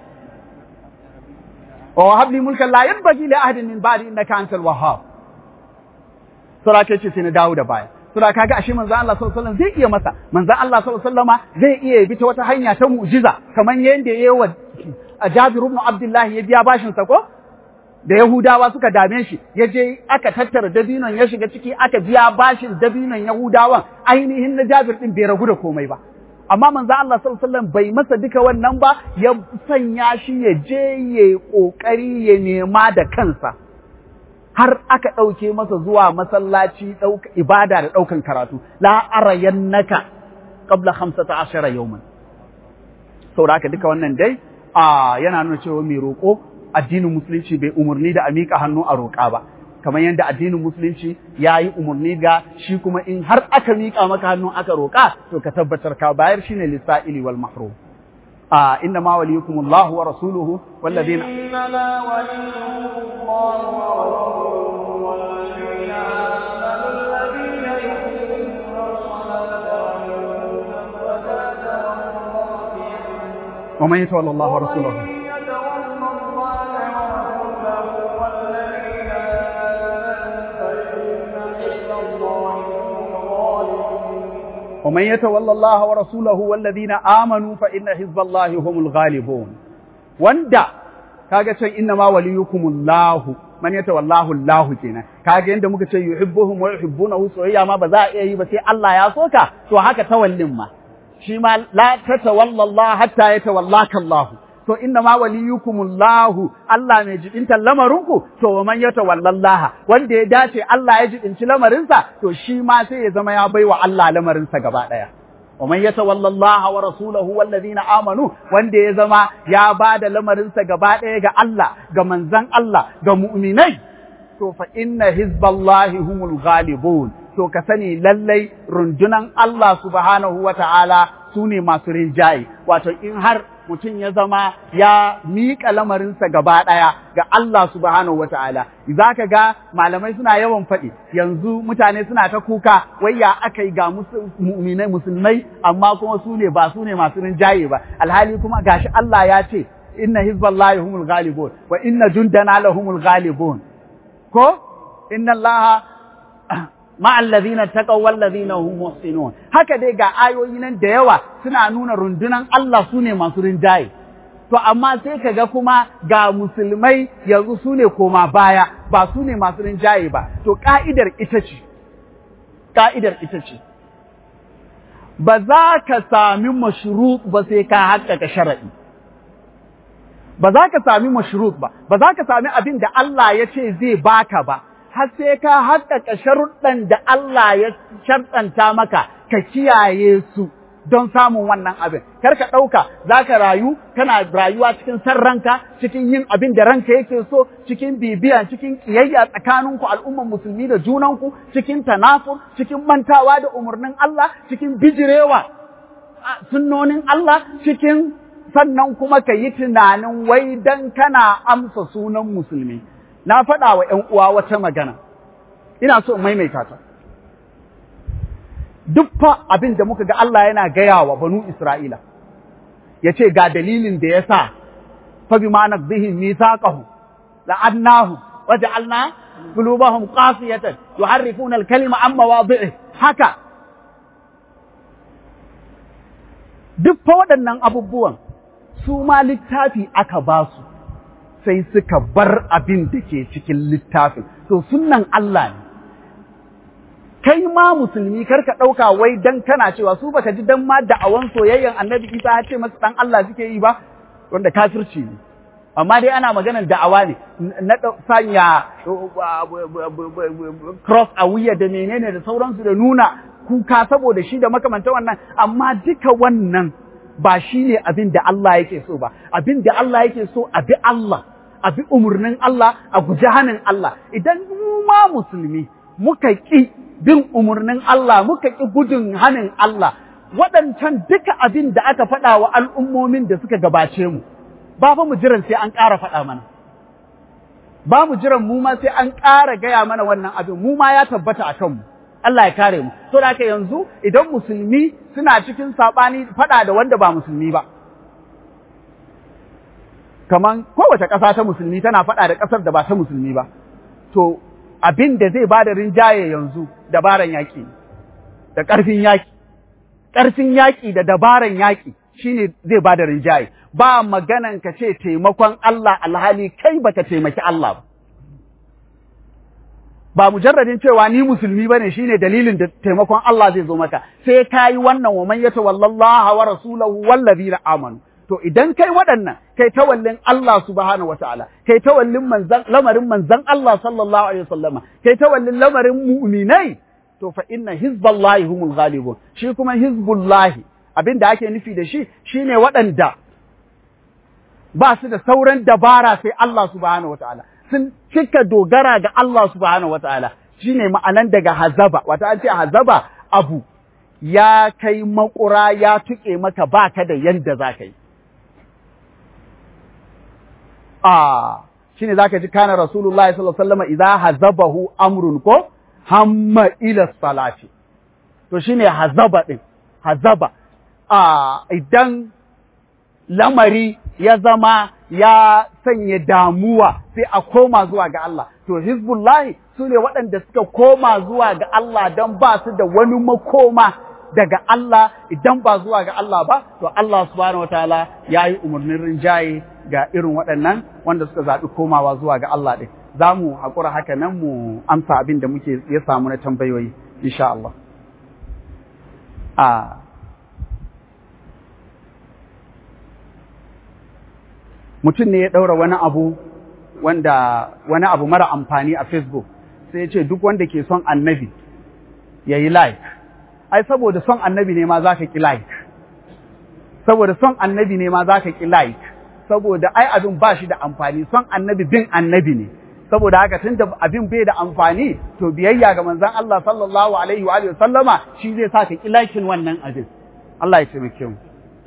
wa habli mulkan la yanbaghi li ahadin min ba'di innaka antal wahhab sura ce sai na dawo da baya sura kaga ashe manzo Allah sallallahu alaihi wasallam zai iya masa manzo Allah sallallahu alaihi wasallama zai iya bi ta wata hanya ta mu'jiza kamar yanda yayi wa a Jabir ibn Abdullah ya biya bashin sa ko da Yahudawa suka dame shi ya je aka tattara dabinon ya shiga ciki aka biya bashin dabinon Yahudawan ainihin na Jabir din bai ragu da komai ba amma manzo Allah sallallahu alaihi wasallam bai masa duka wannan ba ya sanya shi ya je ya kokari ya nema da kansa har aka ɗauke masa zuwa masallaci ibada da ɗaukan karatu la arayannaka qabla 15 yawman saboda haka duka wannan dai a yana nuna cewa mai roƙo addinin musulunci bai umarni da a miƙa hannu a roƙa ba kamar yadda addinin musulunci ya yi umarni ga shi kuma in har aka miƙa maka hannu aka roƙa to ka tabbatar ka bayar shine lisa'ili wal mahrum a inna ma waliyukum Allah wa rasuluhu walladina إنما وليكم الله ورسوله والذين آمنوا الذين يقيمون الصلاة ويؤتون الزكاة والله ومن يتولى الله ورسوله ومن يتولى الله ورسوله والذين آمنوا فإن حزب الله هم الغالبون wanda kaga can inna ma waliyukumullahu man yatawallahu Allah kenan kaga yanda muka ce yuhibbuhum wa yuhibbunahu soyayya ma ba za a iya yi ba sai Allah ya soka to haka tawallin ma shi ma la tatawalla Allah hatta yatawallaka Allah to inna ma waliyukumullahu Allah mai jibinta lamarinku to man yatawallallaha wanda ya dace Allah ya jibinci lamarinsa to shi ma sai ya zama ya baiwa Allah lamarinsa gaba daya wa man yatawallallaha wa rasulahu wallazina amanu wanda ya zama ya bada lamarinsa gaba daya ga Allah ga manzon Allah ga mu'minai to fa inna hizballahi humul ghalibun to ka sani lallai rundunan Allah subhanahu wa ta'ala su ne masu rinjaye, wato in har mutum ya zama ya miƙa lamarinsa gaba ɗaya ga Allah subhanahu wa ta'ala, za ka ga malamai suna yawan faɗi, yanzu mutane suna ta kuka, wai ya aka yi ga mu'minai musulmai, amma kuma su ne ba su ne masu rinjaye ba, alhali kuma gashi Allah ya ce, inna hizballahi humul ghalibun wa inna jundana lahumul ghalibun ko inna Allah ma'allazina taqaw wallazina hum muhsinun haka dai ga ayoyi nan da yawa suna nuna rundunan Allah sune masu rinjaye to amma sai kaga kuma ga musulmai yanzu sune koma baya ba sune masu rinjaye ba to ka'idar ita ce ka'idar ita ce ba za ka sami mashrut ba sai ka haƙƙaƙa shara'i ba za ka sami mashrut ba ba za ka sami abin da Allah ya ce zai baka ba har sai ka haƙƙaƙa sharuɗan da Allah ya sharɗanta maka ka kiyaye su don samun wannan abin. Kar ka ɗauka za ka rayu, kana rayuwa cikin san ranka, cikin yin abin da ranka yake so, cikin bibiya, cikin ƙiyayya tsakaninku al'umman musulmi da junanku, cikin tanafur, cikin mantawa da umarnin Allah, cikin bijirewa sunnonin Allah, cikin sannan kuma ka yi tunanin wai dan kana amsa sunan musulmi. na faɗa wa ‘yan uwa wata magana, ina so in maimaita ta. Duk fa abin da muka ga Allah yana gaya wa banu Isra'ila, ya ce ga dalilin da ya sa, fa bi ma naqdihim mithaqahum la'annahu wa ja'alna qulubahum qasiyatan yuharrifuna al-kalima an mawadhi'i haka duk fa waɗannan abubuwan su ma littafi aka ba su sai suka bar abin da ke cikin littafin. To sunan Allah ne. Kai ma musulmi kar ka ɗauka wai dan kana cewa su baka ji dan ma da'awan soyayyen annabi Isa ya ce masu ɗan Allah suke yi ba, wanda kafirci ne. Amma dai ana maganar da'awa ne, na sanya cross a wuya da menene da sauransu da nuna kuka saboda shi da makamanta wannan, amma duka wannan ba shi ne abin da Allah yake so ba, abin da Allah yake so a bi Allah, a bi umarnin Allah, a guji hannun Allah. Idan mu ma musulmi muka ƙi bin umarnin Allah, muka ƙi gudun hannun Allah, waɗancan duka abin da aka faɗa wa al'ummomin da suka gabace mu, ba fa mu jiran sai an ƙara faɗa mana. Ba mu jiran mu ma sai an ƙara gaya mana wannan abin, mu ma ya tabbata a kanmu. Allah ya kare mu. To da haka yanzu idan musulmi suna cikin saɓani faɗa da wanda ba musulmi ba. Kaman kowace ƙasa ta musulmi tana faɗa da ƙasar da ba ta musulmi ba. To abin da zai bada rinjaye yanzu dabaran yaƙi da ƙarfin yaƙi. Ƙarfin yaƙi da dabaran yaƙi shine zai bada rinjaye. Ba maganan ka ce taimakon Allah alhali kai baka taimaki Allah ba. ba mujarradin cewa ni musulmi bane shine dalilin da taimakon Allah zai zo maka sai kai wannan wa man yatawallallaha wa rasulahu wallazina amanu to idan kai waɗannan kai tawallin Allah subhanahu wataala kai tawallin manzan lamarin manzan Allah sallallahu alaihi wasallama kai tawallin lamarin mu'minai to fa inna hizballahi humul ghalibun shi kuma hizbullahi abinda ake nufi da shi shine waɗanda ba su da sauran dabara sai Allah subhanahu wataala sun cika dogara ga Allah subhanahu wataala shine ma'anan daga hazaba wata an ce hazaba abu ya kai makura ya tuke maka baka da yanda za ka yi a shine zaka ji kana rasulullahi sallallahu alaihi wasallam idza hazabahu amrun ko hamma ila salati to shine hazaba din hazaba a idan lamari ya zama ya sanya damuwa sai a koma zuwa ga Allah to hizbullahi su ne waɗanda suka koma zuwa ga Allah don ba su da wani makoma daga Allah idan ba zuwa ga Allah ba to Allah subhanahu wataala ya yi umarnin rinjaye ga irin waɗannan wanda suka zaɓi komawa zuwa ga Allah ɗin za mu haƙura haka nan mu amsa abin da muke ya samu na tambayoyi insha Allah a mutum ne ya ɗaura wani abu wanda wani abu mara amfani a Facebook sai ya ce duk wanda ke son annabi ya yi like ai saboda son annabi ne ma za ka ki like saboda son annabi ne ma za ka ki like saboda ai abin ba shi da amfani son annabi bin annabi ne saboda haka tun da abin bai da amfani to biyayya ga manzon Allah sallallahu alaihi wa alihi sallama shi zai sa ka ki like wannan abin Allah ya taimake mu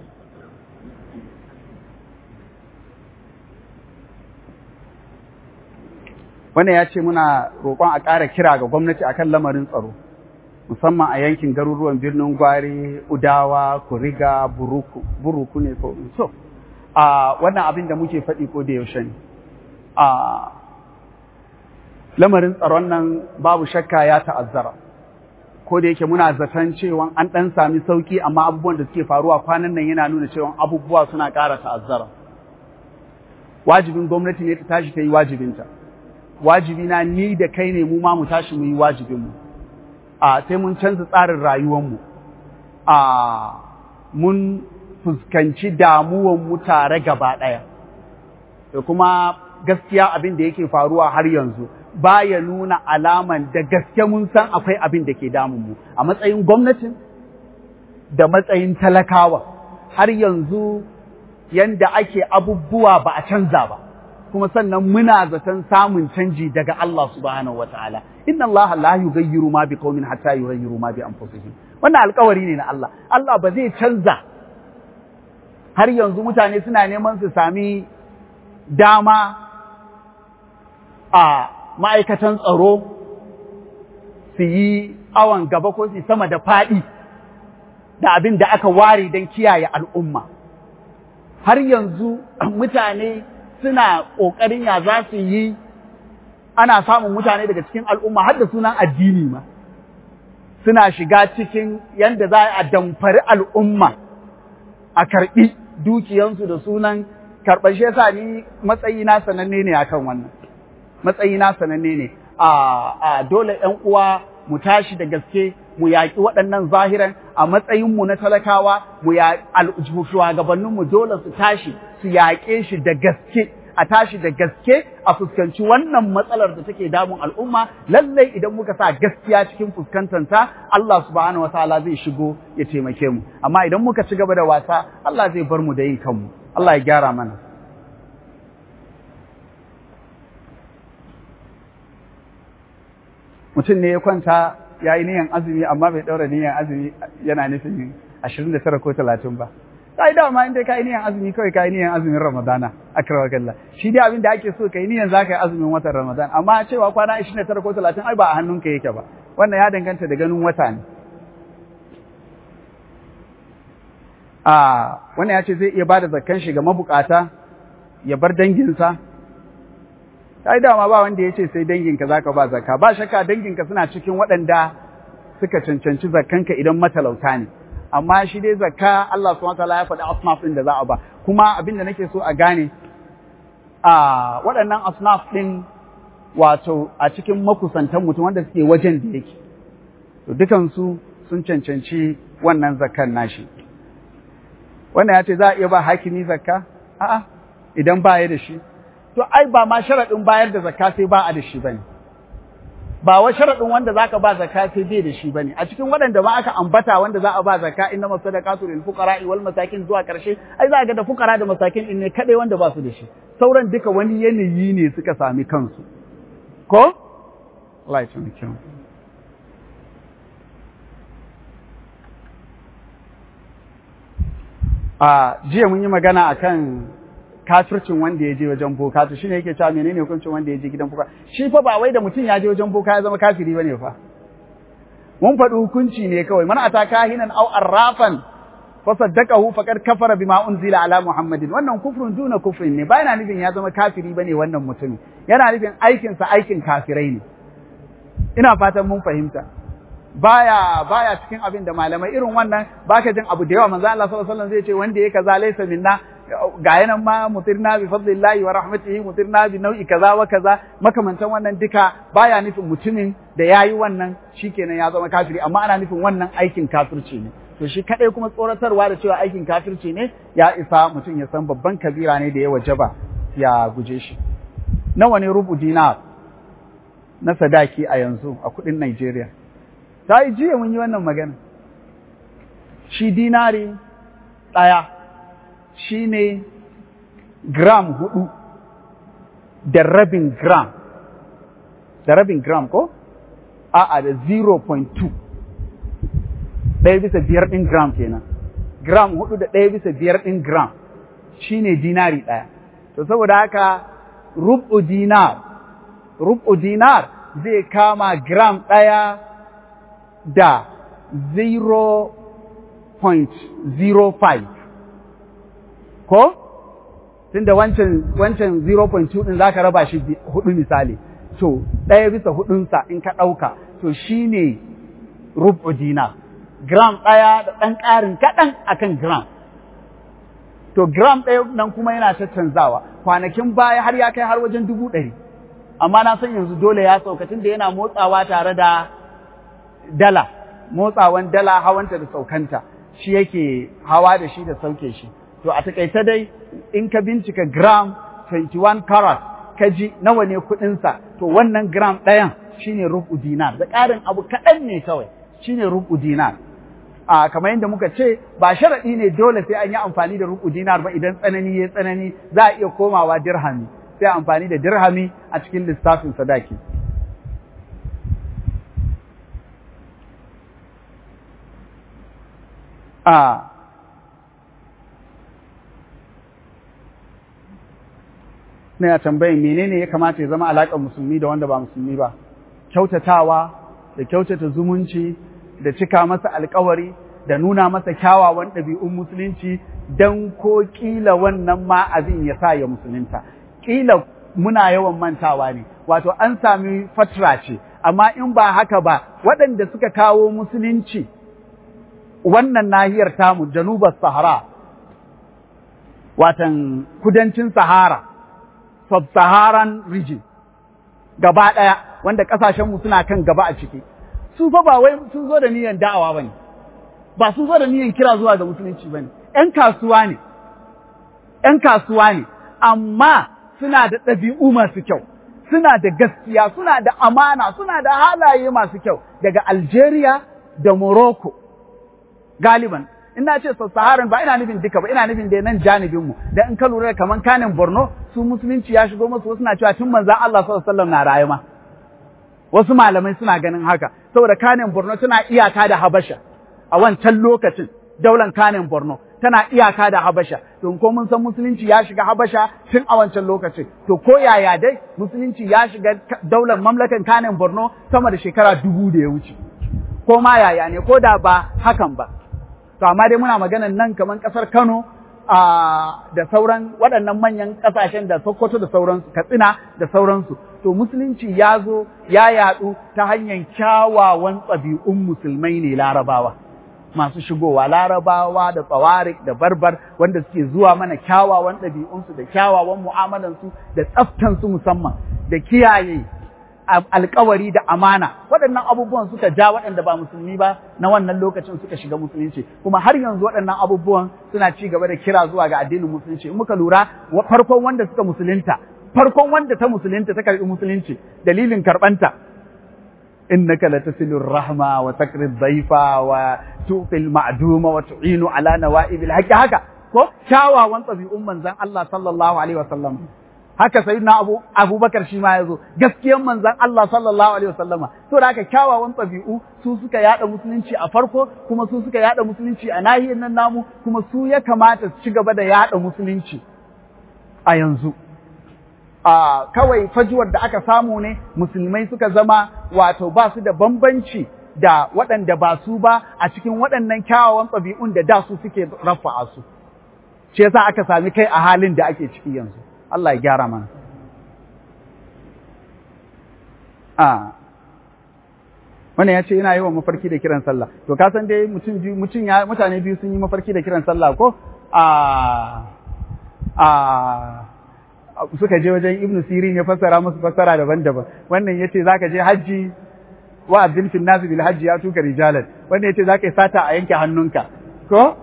wannan ya ce muna roƙon a ƙara kira ga gwamnati akan lamarin tsaro musamman a yankin garuruwan birnin gwari udawa kuriga buruku buruku ne ko so a wannan abin da muke faɗi ko da yaushe ne a lamarin tsaron nan babu shakka ya ta'azzara ko da yake muna zaton cewa an ɗan sami sauki amma abubuwan da suke faruwa kwanan nan yana nuna cewa abubuwa suna ƙara ta'azzara wajibin gwamnati ne ta tashi ta yi wajibinta wajibi na ni da kai ne mu ma mu tashi mu yi wajibinmu a sai mun canza tsarin rayuwanmu a mun fuskanci damuwanmu tare gaba ɗaya da kuma gaskiya abin da yake faruwa har yanzu baya nuna alaman da gaske mun san akwai abin da ke damunmu a matsayin gwamnatin da matsayin talakawa har yanzu yanda ake abubuwa ba a canza ba kuma sannan muna zaton samun canji daga Allah subhanahu wataala inna Allah la yughayyiru ma biqaumin hatta yughayyiru ma bi anfusihim wannan alƙawari ne na Allah Allah ba zai canza har yanzu mutane suna neman su sami dama a ma'aikatan tsaro su yi awon gaba ko su sama da faɗi da abin da aka ware don kiyaye al'umma har yanzu mutane suna ƙoƙarin ya za su yi ana samun mutane daga cikin al'umma har da sunan addini ma suna shiga cikin yadda za a damfari al'umma a karɓi dukiyansu da sunan karɓar shi yasa ni matsayi na sananne ne akan wannan matsayi na sananne ne a dole ‘yan uwa mu tashi da gaske mu yaƙi waɗannan zahiran a matsayinmu na talakawa mu shugabanninmu dole su tashi su yaƙe shi da gaske a tashi da gaske a fuskanci wannan matsalar da take damun al'umma lallai idan muka sa gaskiya cikin fuskantanta Allah subhanahu wataala zai shigo ya taimake mu amma idan muka ci gaba da wasa Allah zai bar mu da yin kanmu Allah ya gyara mana mutum ne ya kwanta ya yi niyan azumi amma bai ɗaura niyan azumi yana nufin ashirin da tara ko talatin ba ka yi dama inda ka yi niyan azumi kawai ka yi niyan azumin ramadana akrawa kalla shi dai abin da ake so ka yi niyan za ka yi azumin watan ramadan amma cewa kwana ashirin da tara ko talatin ai ba a hannunka yake ba wannan ya danganta da ganin wata ne a wannan ya ce zai iya bada zakkan shi ga mabukata ya bar danginsa ai dama ba wanda ya ce sai danginka zaka ba zakka ba shakka danginka suna cikin waɗanda suka cancanci zakkanka idan matalauta ne amma shi dai zakka Allah subhanahu wataala ya faɗi asnaf ɗin da za a ba kuma abin da nake so a gane a waɗannan asnaf ɗin wato a cikin makusantan mutum wanda suke wajen da yake to dukansu sun cancanci wannan zakkan nashi wannan ya ce za a iya ba hakimi zakka a'a idan ba ya da shi to ai ba ma sharaɗin bayar da zakka sai ba a da shi bane ba wa sharadin wanda zaka ba zakka sai bai da shi bane a cikin waɗanda ma aka ambata wanda za a ba zakka inna masadaqatu lil fuqara wal masakin zuwa karshe ai za ga da fuqara da masakin din ne kadai wanda ba su da shi sauran duka wani yanayi ne suka sami kansu ko Allah ya taimake mu a jiya mun yi magana akan kafircin wanda ya je wajen boka to shine yake cewa menene hukuncin wanda ya je gidan boka shi fa ba wai da mutum ya je wajen boka ya zama kafiri bane fa mun faɗi hukunci ne kawai man ata kahinan aw arrafan fa saddaqahu faqad kafara bima unzila ala muhammadin wannan kufrun duna kufrin ne ba yana nufin ya zama kafiri bane wannan mutumin yana nufin aikin sa aikin kafirai ne ina fatan mun fahimta baya baya cikin abin da malamai irin wannan baka jin abu da yawa manzo Allah sallallahu alaihi wasallam zai ce wanda yake kaza laysa minna ga yanan ma mutirna bi fadlillahi wa rahmatihi mutirna bi nau'i kaza wa kaza makamantan wannan duka baya nufin mutumin da yayi wannan shikenan ya zama kafiri amma ana nufin wannan aikin kafirci ne to shi kadai kuma tsoratarwa da cewa aikin kafirci ne ya isa mutum ya san babban kabira ne da ya wajaba ya guje shi nawa ne rubu dinar na sadaki a yanzu a kudin Najeriya ta yi jiya mun yi wannan magana shi dinari ɗaya shi ne gram hudu da rabin gram da rabin gram ko? a'a da 0.2 ɗaya bisa biyar ɗin gram kenan gram hudu da ɗaya bisa biyar ɗin gram shi ne dinari ɗaya to saboda haka rubu dinar rubu dinar zai kama gram ɗaya da 0.05 ko tunda wancan wancan 0.2 din zaka raba shi hudu misali to ɗaya bisa hudunsa in ka ɗauka to shine rubu dinar gram ɗaya da ɗan ƙarin kaɗan akan gram to gram ɗaya nan kuma yana canzawa kwanakin baya har ya kai har wajen dubu ɗari amma na san yanzu dole ya sauka tunda yana motsawa tare da dala motsawan dala hawanta da saukanta shi yake hawa da shi da sauke shi to a takaice dai in ka bincika gram 21 karat ka ji nawa ne kuɗinsa to wannan gram ɗayan shine rubu dinar da ƙarin abu kaɗan ne kawai shine rubu dinar a kamar yadda muka ce ba sharaɗi ne dole sai an yi amfani da rubu dinar ba idan tsanani ya tsanani za a iya komawa dirhami sai amfani da dirhami a cikin lissafin sadaki a na ya tambayin menene ya kamata ya zama alaƙar musulmi da wanda ba musulmi ba kyautatawa da kyautata zumunci da cika masa alkawari da nuna masa kyawawan ɗabi'un musulunci don ko ƙila wannan ma abin ya sa ya musulunta ƙila muna yawan mantawa ne wato an sami fatra ce amma in ba haka ba waɗanda suka kawo musulunci wannan nahiyar tamu janubar sahara watan kudancin sahara sub-saharan region gaba ɗaya wanda ƙasashenmu suna kan gaba a ciki su fa ba wai sun zo da niyyar da'awa bane ba sun zo da niyyar kira zuwa ga musulunci bane ƴan kasuwa ne ƴan kasuwa ne amma suna da ɗabi'u masu kyau suna da gaskiya suna da amana suna da halaye masu kyau daga Algeria da Morocco galiban ina ce sahara ba ina nufin duka ba ina nufin da nan janibin mu dan in ka lura kaman kanin Borno su musulunci ya shigo musu wasu na cewa tun manzon Allah sallallahu alaihi wasallam na rayuwa wasu malamai suna ganin haka saboda kanin Borno tana iyaka da Habasha a wancan lokacin daular kanin Borno tana iyaka da Habasha to ko mun san musulunci ya shiga Habasha tun a wancan lokacin to ko yaya dai musulunci ya shiga daular mamlakan kanin Borno sama da shekara dubu da ya wuce ko ma yaya ne ko da ba hakan ba to amma dai muna maganan nan kamar kasar Kano da sauran waɗannan manyan ƙasashen da Sokoto da sauransu Katsina da sauransu to musulunci ya zo ya yaɗu ta hanyar kyawawan ɗabi'un musulmai ne larabawa masu shigowa larabawa da tsawarik da barbar wanda suke zuwa mana kyawawan ɗabi'unsu da kyawawan mu'amalansu da tsaftansu musamman da kiyaye alkawari da amana waɗannan abubuwan suka ja waɗanda ba musulmi ba na wannan lokacin suka shiga musulunci kuma har yanzu waɗannan abubuwan suna ci gaba da kira zuwa ga addinin musulunci in muka lura farkon wanda suka musulunta farkon wanda ta musulunta ta karɓi musulunci dalilin karɓanta innaka latasilur rahma wa takri dhaifa wa tuqil ma'duma wa tu'inu ala nawa'ibil haqqi haka ko kyawawan ɗabi'un manzon Allah sallallahu alaihi wasallam haka sayyidina Abu Abubakar shi ma yazo gaskiyan manzon Allah sallallahu alaihi wasallama to da haka kyawawan ɗabi'u su suka yada musulunci a farko kuma su suka yada musulunci a nahiyar nan namu kuma su ya kamata su ci gaba da yada musulunci a yanzu a kawai fajuwar da aka samu ne musulmai suka zama wato ba su da bambanci da waɗanda ba su ba a cikin waɗannan kyawawan ɗabi'un da da su suke rafa'a su shi yasa aka sami kai a halin da ake ciki yanzu Allah ya gyara mana a wannan ya ce yana yawan mafarki da kiran sallah to ka san dai mutum biyu mutum ya mutane biyu sun yi mafarki da kiran sallah ko a a suka je wajen ibnu sirin ya fassara musu fassara daban-daban wannan yace zaka je hajji wa abdin fil nas bil hajji ya tuka rijalan wannan yace zaka yi sata a yanke hannunka ko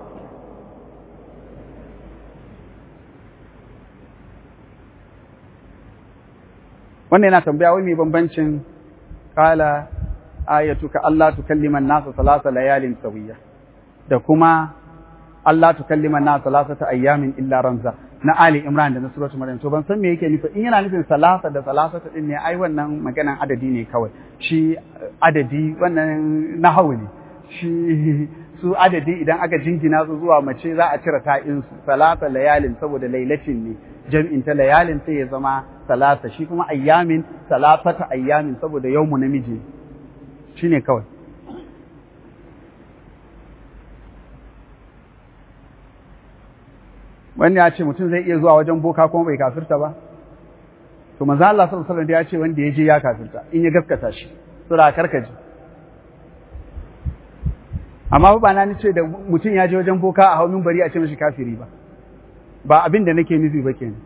wannan yana tambaya wai mai bambancin kala ayatuka Allah tukallima an-nasa salasa layalin sawiya da kuma Allah tukallima an-nasa salasata ayyamin illa ramza na Ali Imran da na suratul Maryam to ban san me yake nufi in yana nufin salasa da salasata din ne ai wannan maganan adadi ne kawai shi adadi wannan nahawu ne shi su adadi idan aka jingina su zuwa mace za a cire ta'in su salasa layalin saboda lailatin ne jam'in ta layalin sai ya zama salasa shi kuma ayyamin salasata ayyamin saboda yawmu namiji shine kawai wani ya ce mutum zai iya zuwa wajen boka kuma bai kafirta ba to manzo Allah sallallahu alaihi wasallam ya ce wanda ya je ya kafirta in ya gaskata shi sura karkaji amma ba na ni ce da mutum ya je wajen boka a haumin bari a ce mishi kafiri ba ba abin da nake nufi ba kenan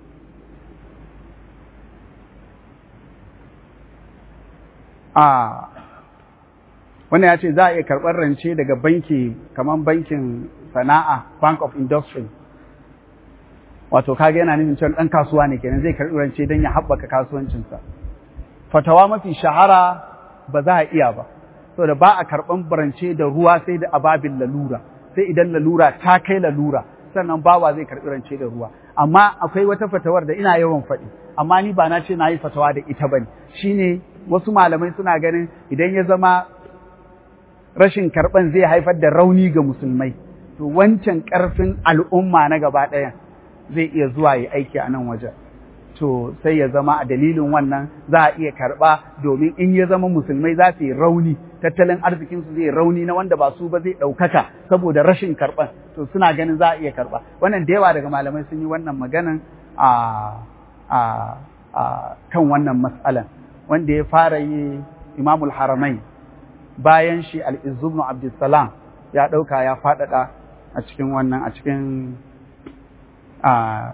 a wannan ya ce za a iya karɓar rance daga banki kamar bankin sana'a bank of industry wato kaga yana nufin cewa ɗan kasuwa ne kenan zai karɓi rance don ya haɓaka kasuwancinsa fatawa mafi shahara ba za a iya ba saboda ba a karɓan rance da ruwa sai da ababin lalura sai idan lalura ta kai lalura sannan bawa zai karɓi rance da ruwa amma akwai wata fatawar da ina yawan faɗi amma ni ba na ce na yi fatawa da ita bane shine wasu malamai suna ganin idan ya zama rashin karɓan zai haifar da rauni ga musulmai to wancan ƙarfin al'umma na gaba ɗayan zai iya zuwa yi aiki a nan wajen to sai ya zama a dalilin wannan za a iya karɓa domin in ya zama musulmai za su yi rauni tattalin arzikinsu zai rauni na wanda ba su ba zai ɗaukaka saboda rashin karɓan to suna ganin za a iya karɓa wannan da yawa daga malamai sun yi wannan maganan a a a kan wannan mas'alan wanda ya fara yi imamul haramai bayan shi al-izzubnu abdussalam ya ɗauka ya faɗaɗa a cikin wannan a cikin a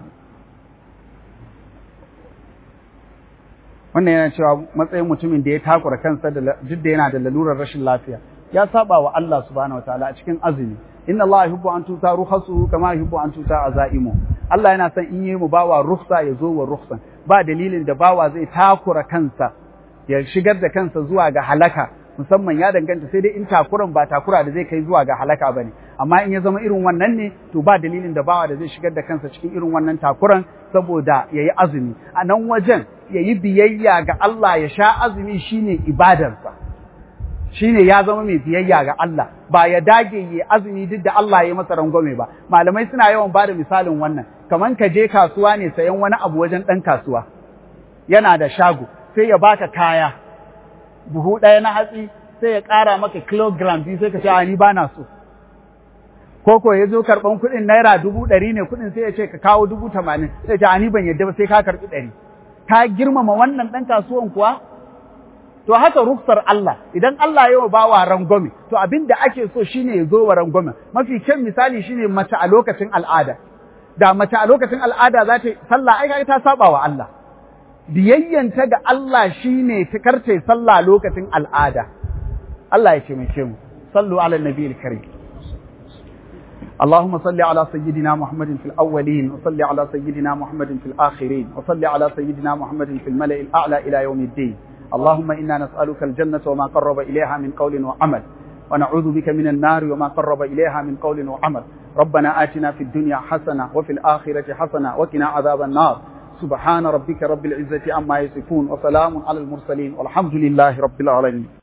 wannan yana cewa matsayin mutumin da ya takura kansa da duk da yana da lalurar rashin lafiya ya saba wa Allah subhanahu wataala a cikin azumi inna Allah yuhibbu an tuta ruhasuhu kama yuhibbu an tuta azaimu Allah yana son in yi mu bawa ruhsa ya zo wa ruhsan ba dalilin da bawa zai takura kansa ya shigar da kansa zuwa ga halaka musamman ya danganta sai dai in takuran ba takura da zai kai zuwa ga halaka bane amma in ya zama irin wannan ne to ba dalilin da bawa da zai shigar da kansa cikin irin wannan takuran saboda yayi azumi a nan wajen yayi biyayya ga Allah ya sha azumi shine ibadarsa shine ya zama mai biyayya ga Allah ba ya dage yi azumi duk da Allah ya masa rangwame ba malamai suna yawan bada misalin wannan kaman ka je kasuwa ne sayan wani abu wajen ɗan kasuwa yana da shago sai ya baka kaya buhu ɗaya na hatsi sai ya ƙara maka kilogram biyu sai ka ce ni ba na so ko ko ya zo karɓan kuɗin naira dubu ɗari ne kuɗin sai ya ce ka kawo dubu tamanin sai ya ce ni ban yadda ba sai ka karɓi ɗari ka girmama wannan ɗan kasuwan kuwa to haka ruksar Allah idan Allah ya ba wa rangwame to abin da ake so shine ya zo wa rangwame mafi kyan misali shine mace a lokacin al'ada da mace a lokacin al'ada za ta sallah ai ta saba wa Allah biyayyanta ga Allah shine ta karce sallah lokacin al'ada Allah ya taimake mu sallu ala nabiyil karim اللهم صل على سيدنا محمد في الأولين وصل على سيدنا محمد في الآخرين وصل على سيدنا محمد في الملأ الأعلى إلى يوم الدين اللهم إنا نسألك الجنة وما قرب إليها من قول وعمل ونعوذ بك من النار وما قرب إليها من قول وعمل ربنا آتنا في الدنيا حسنة وفي الآخرة حسنة وقنا عذاب النار سبحان ربك رب العزة عما يصفون وسلام على المرسلين والحمد لله رب العالمين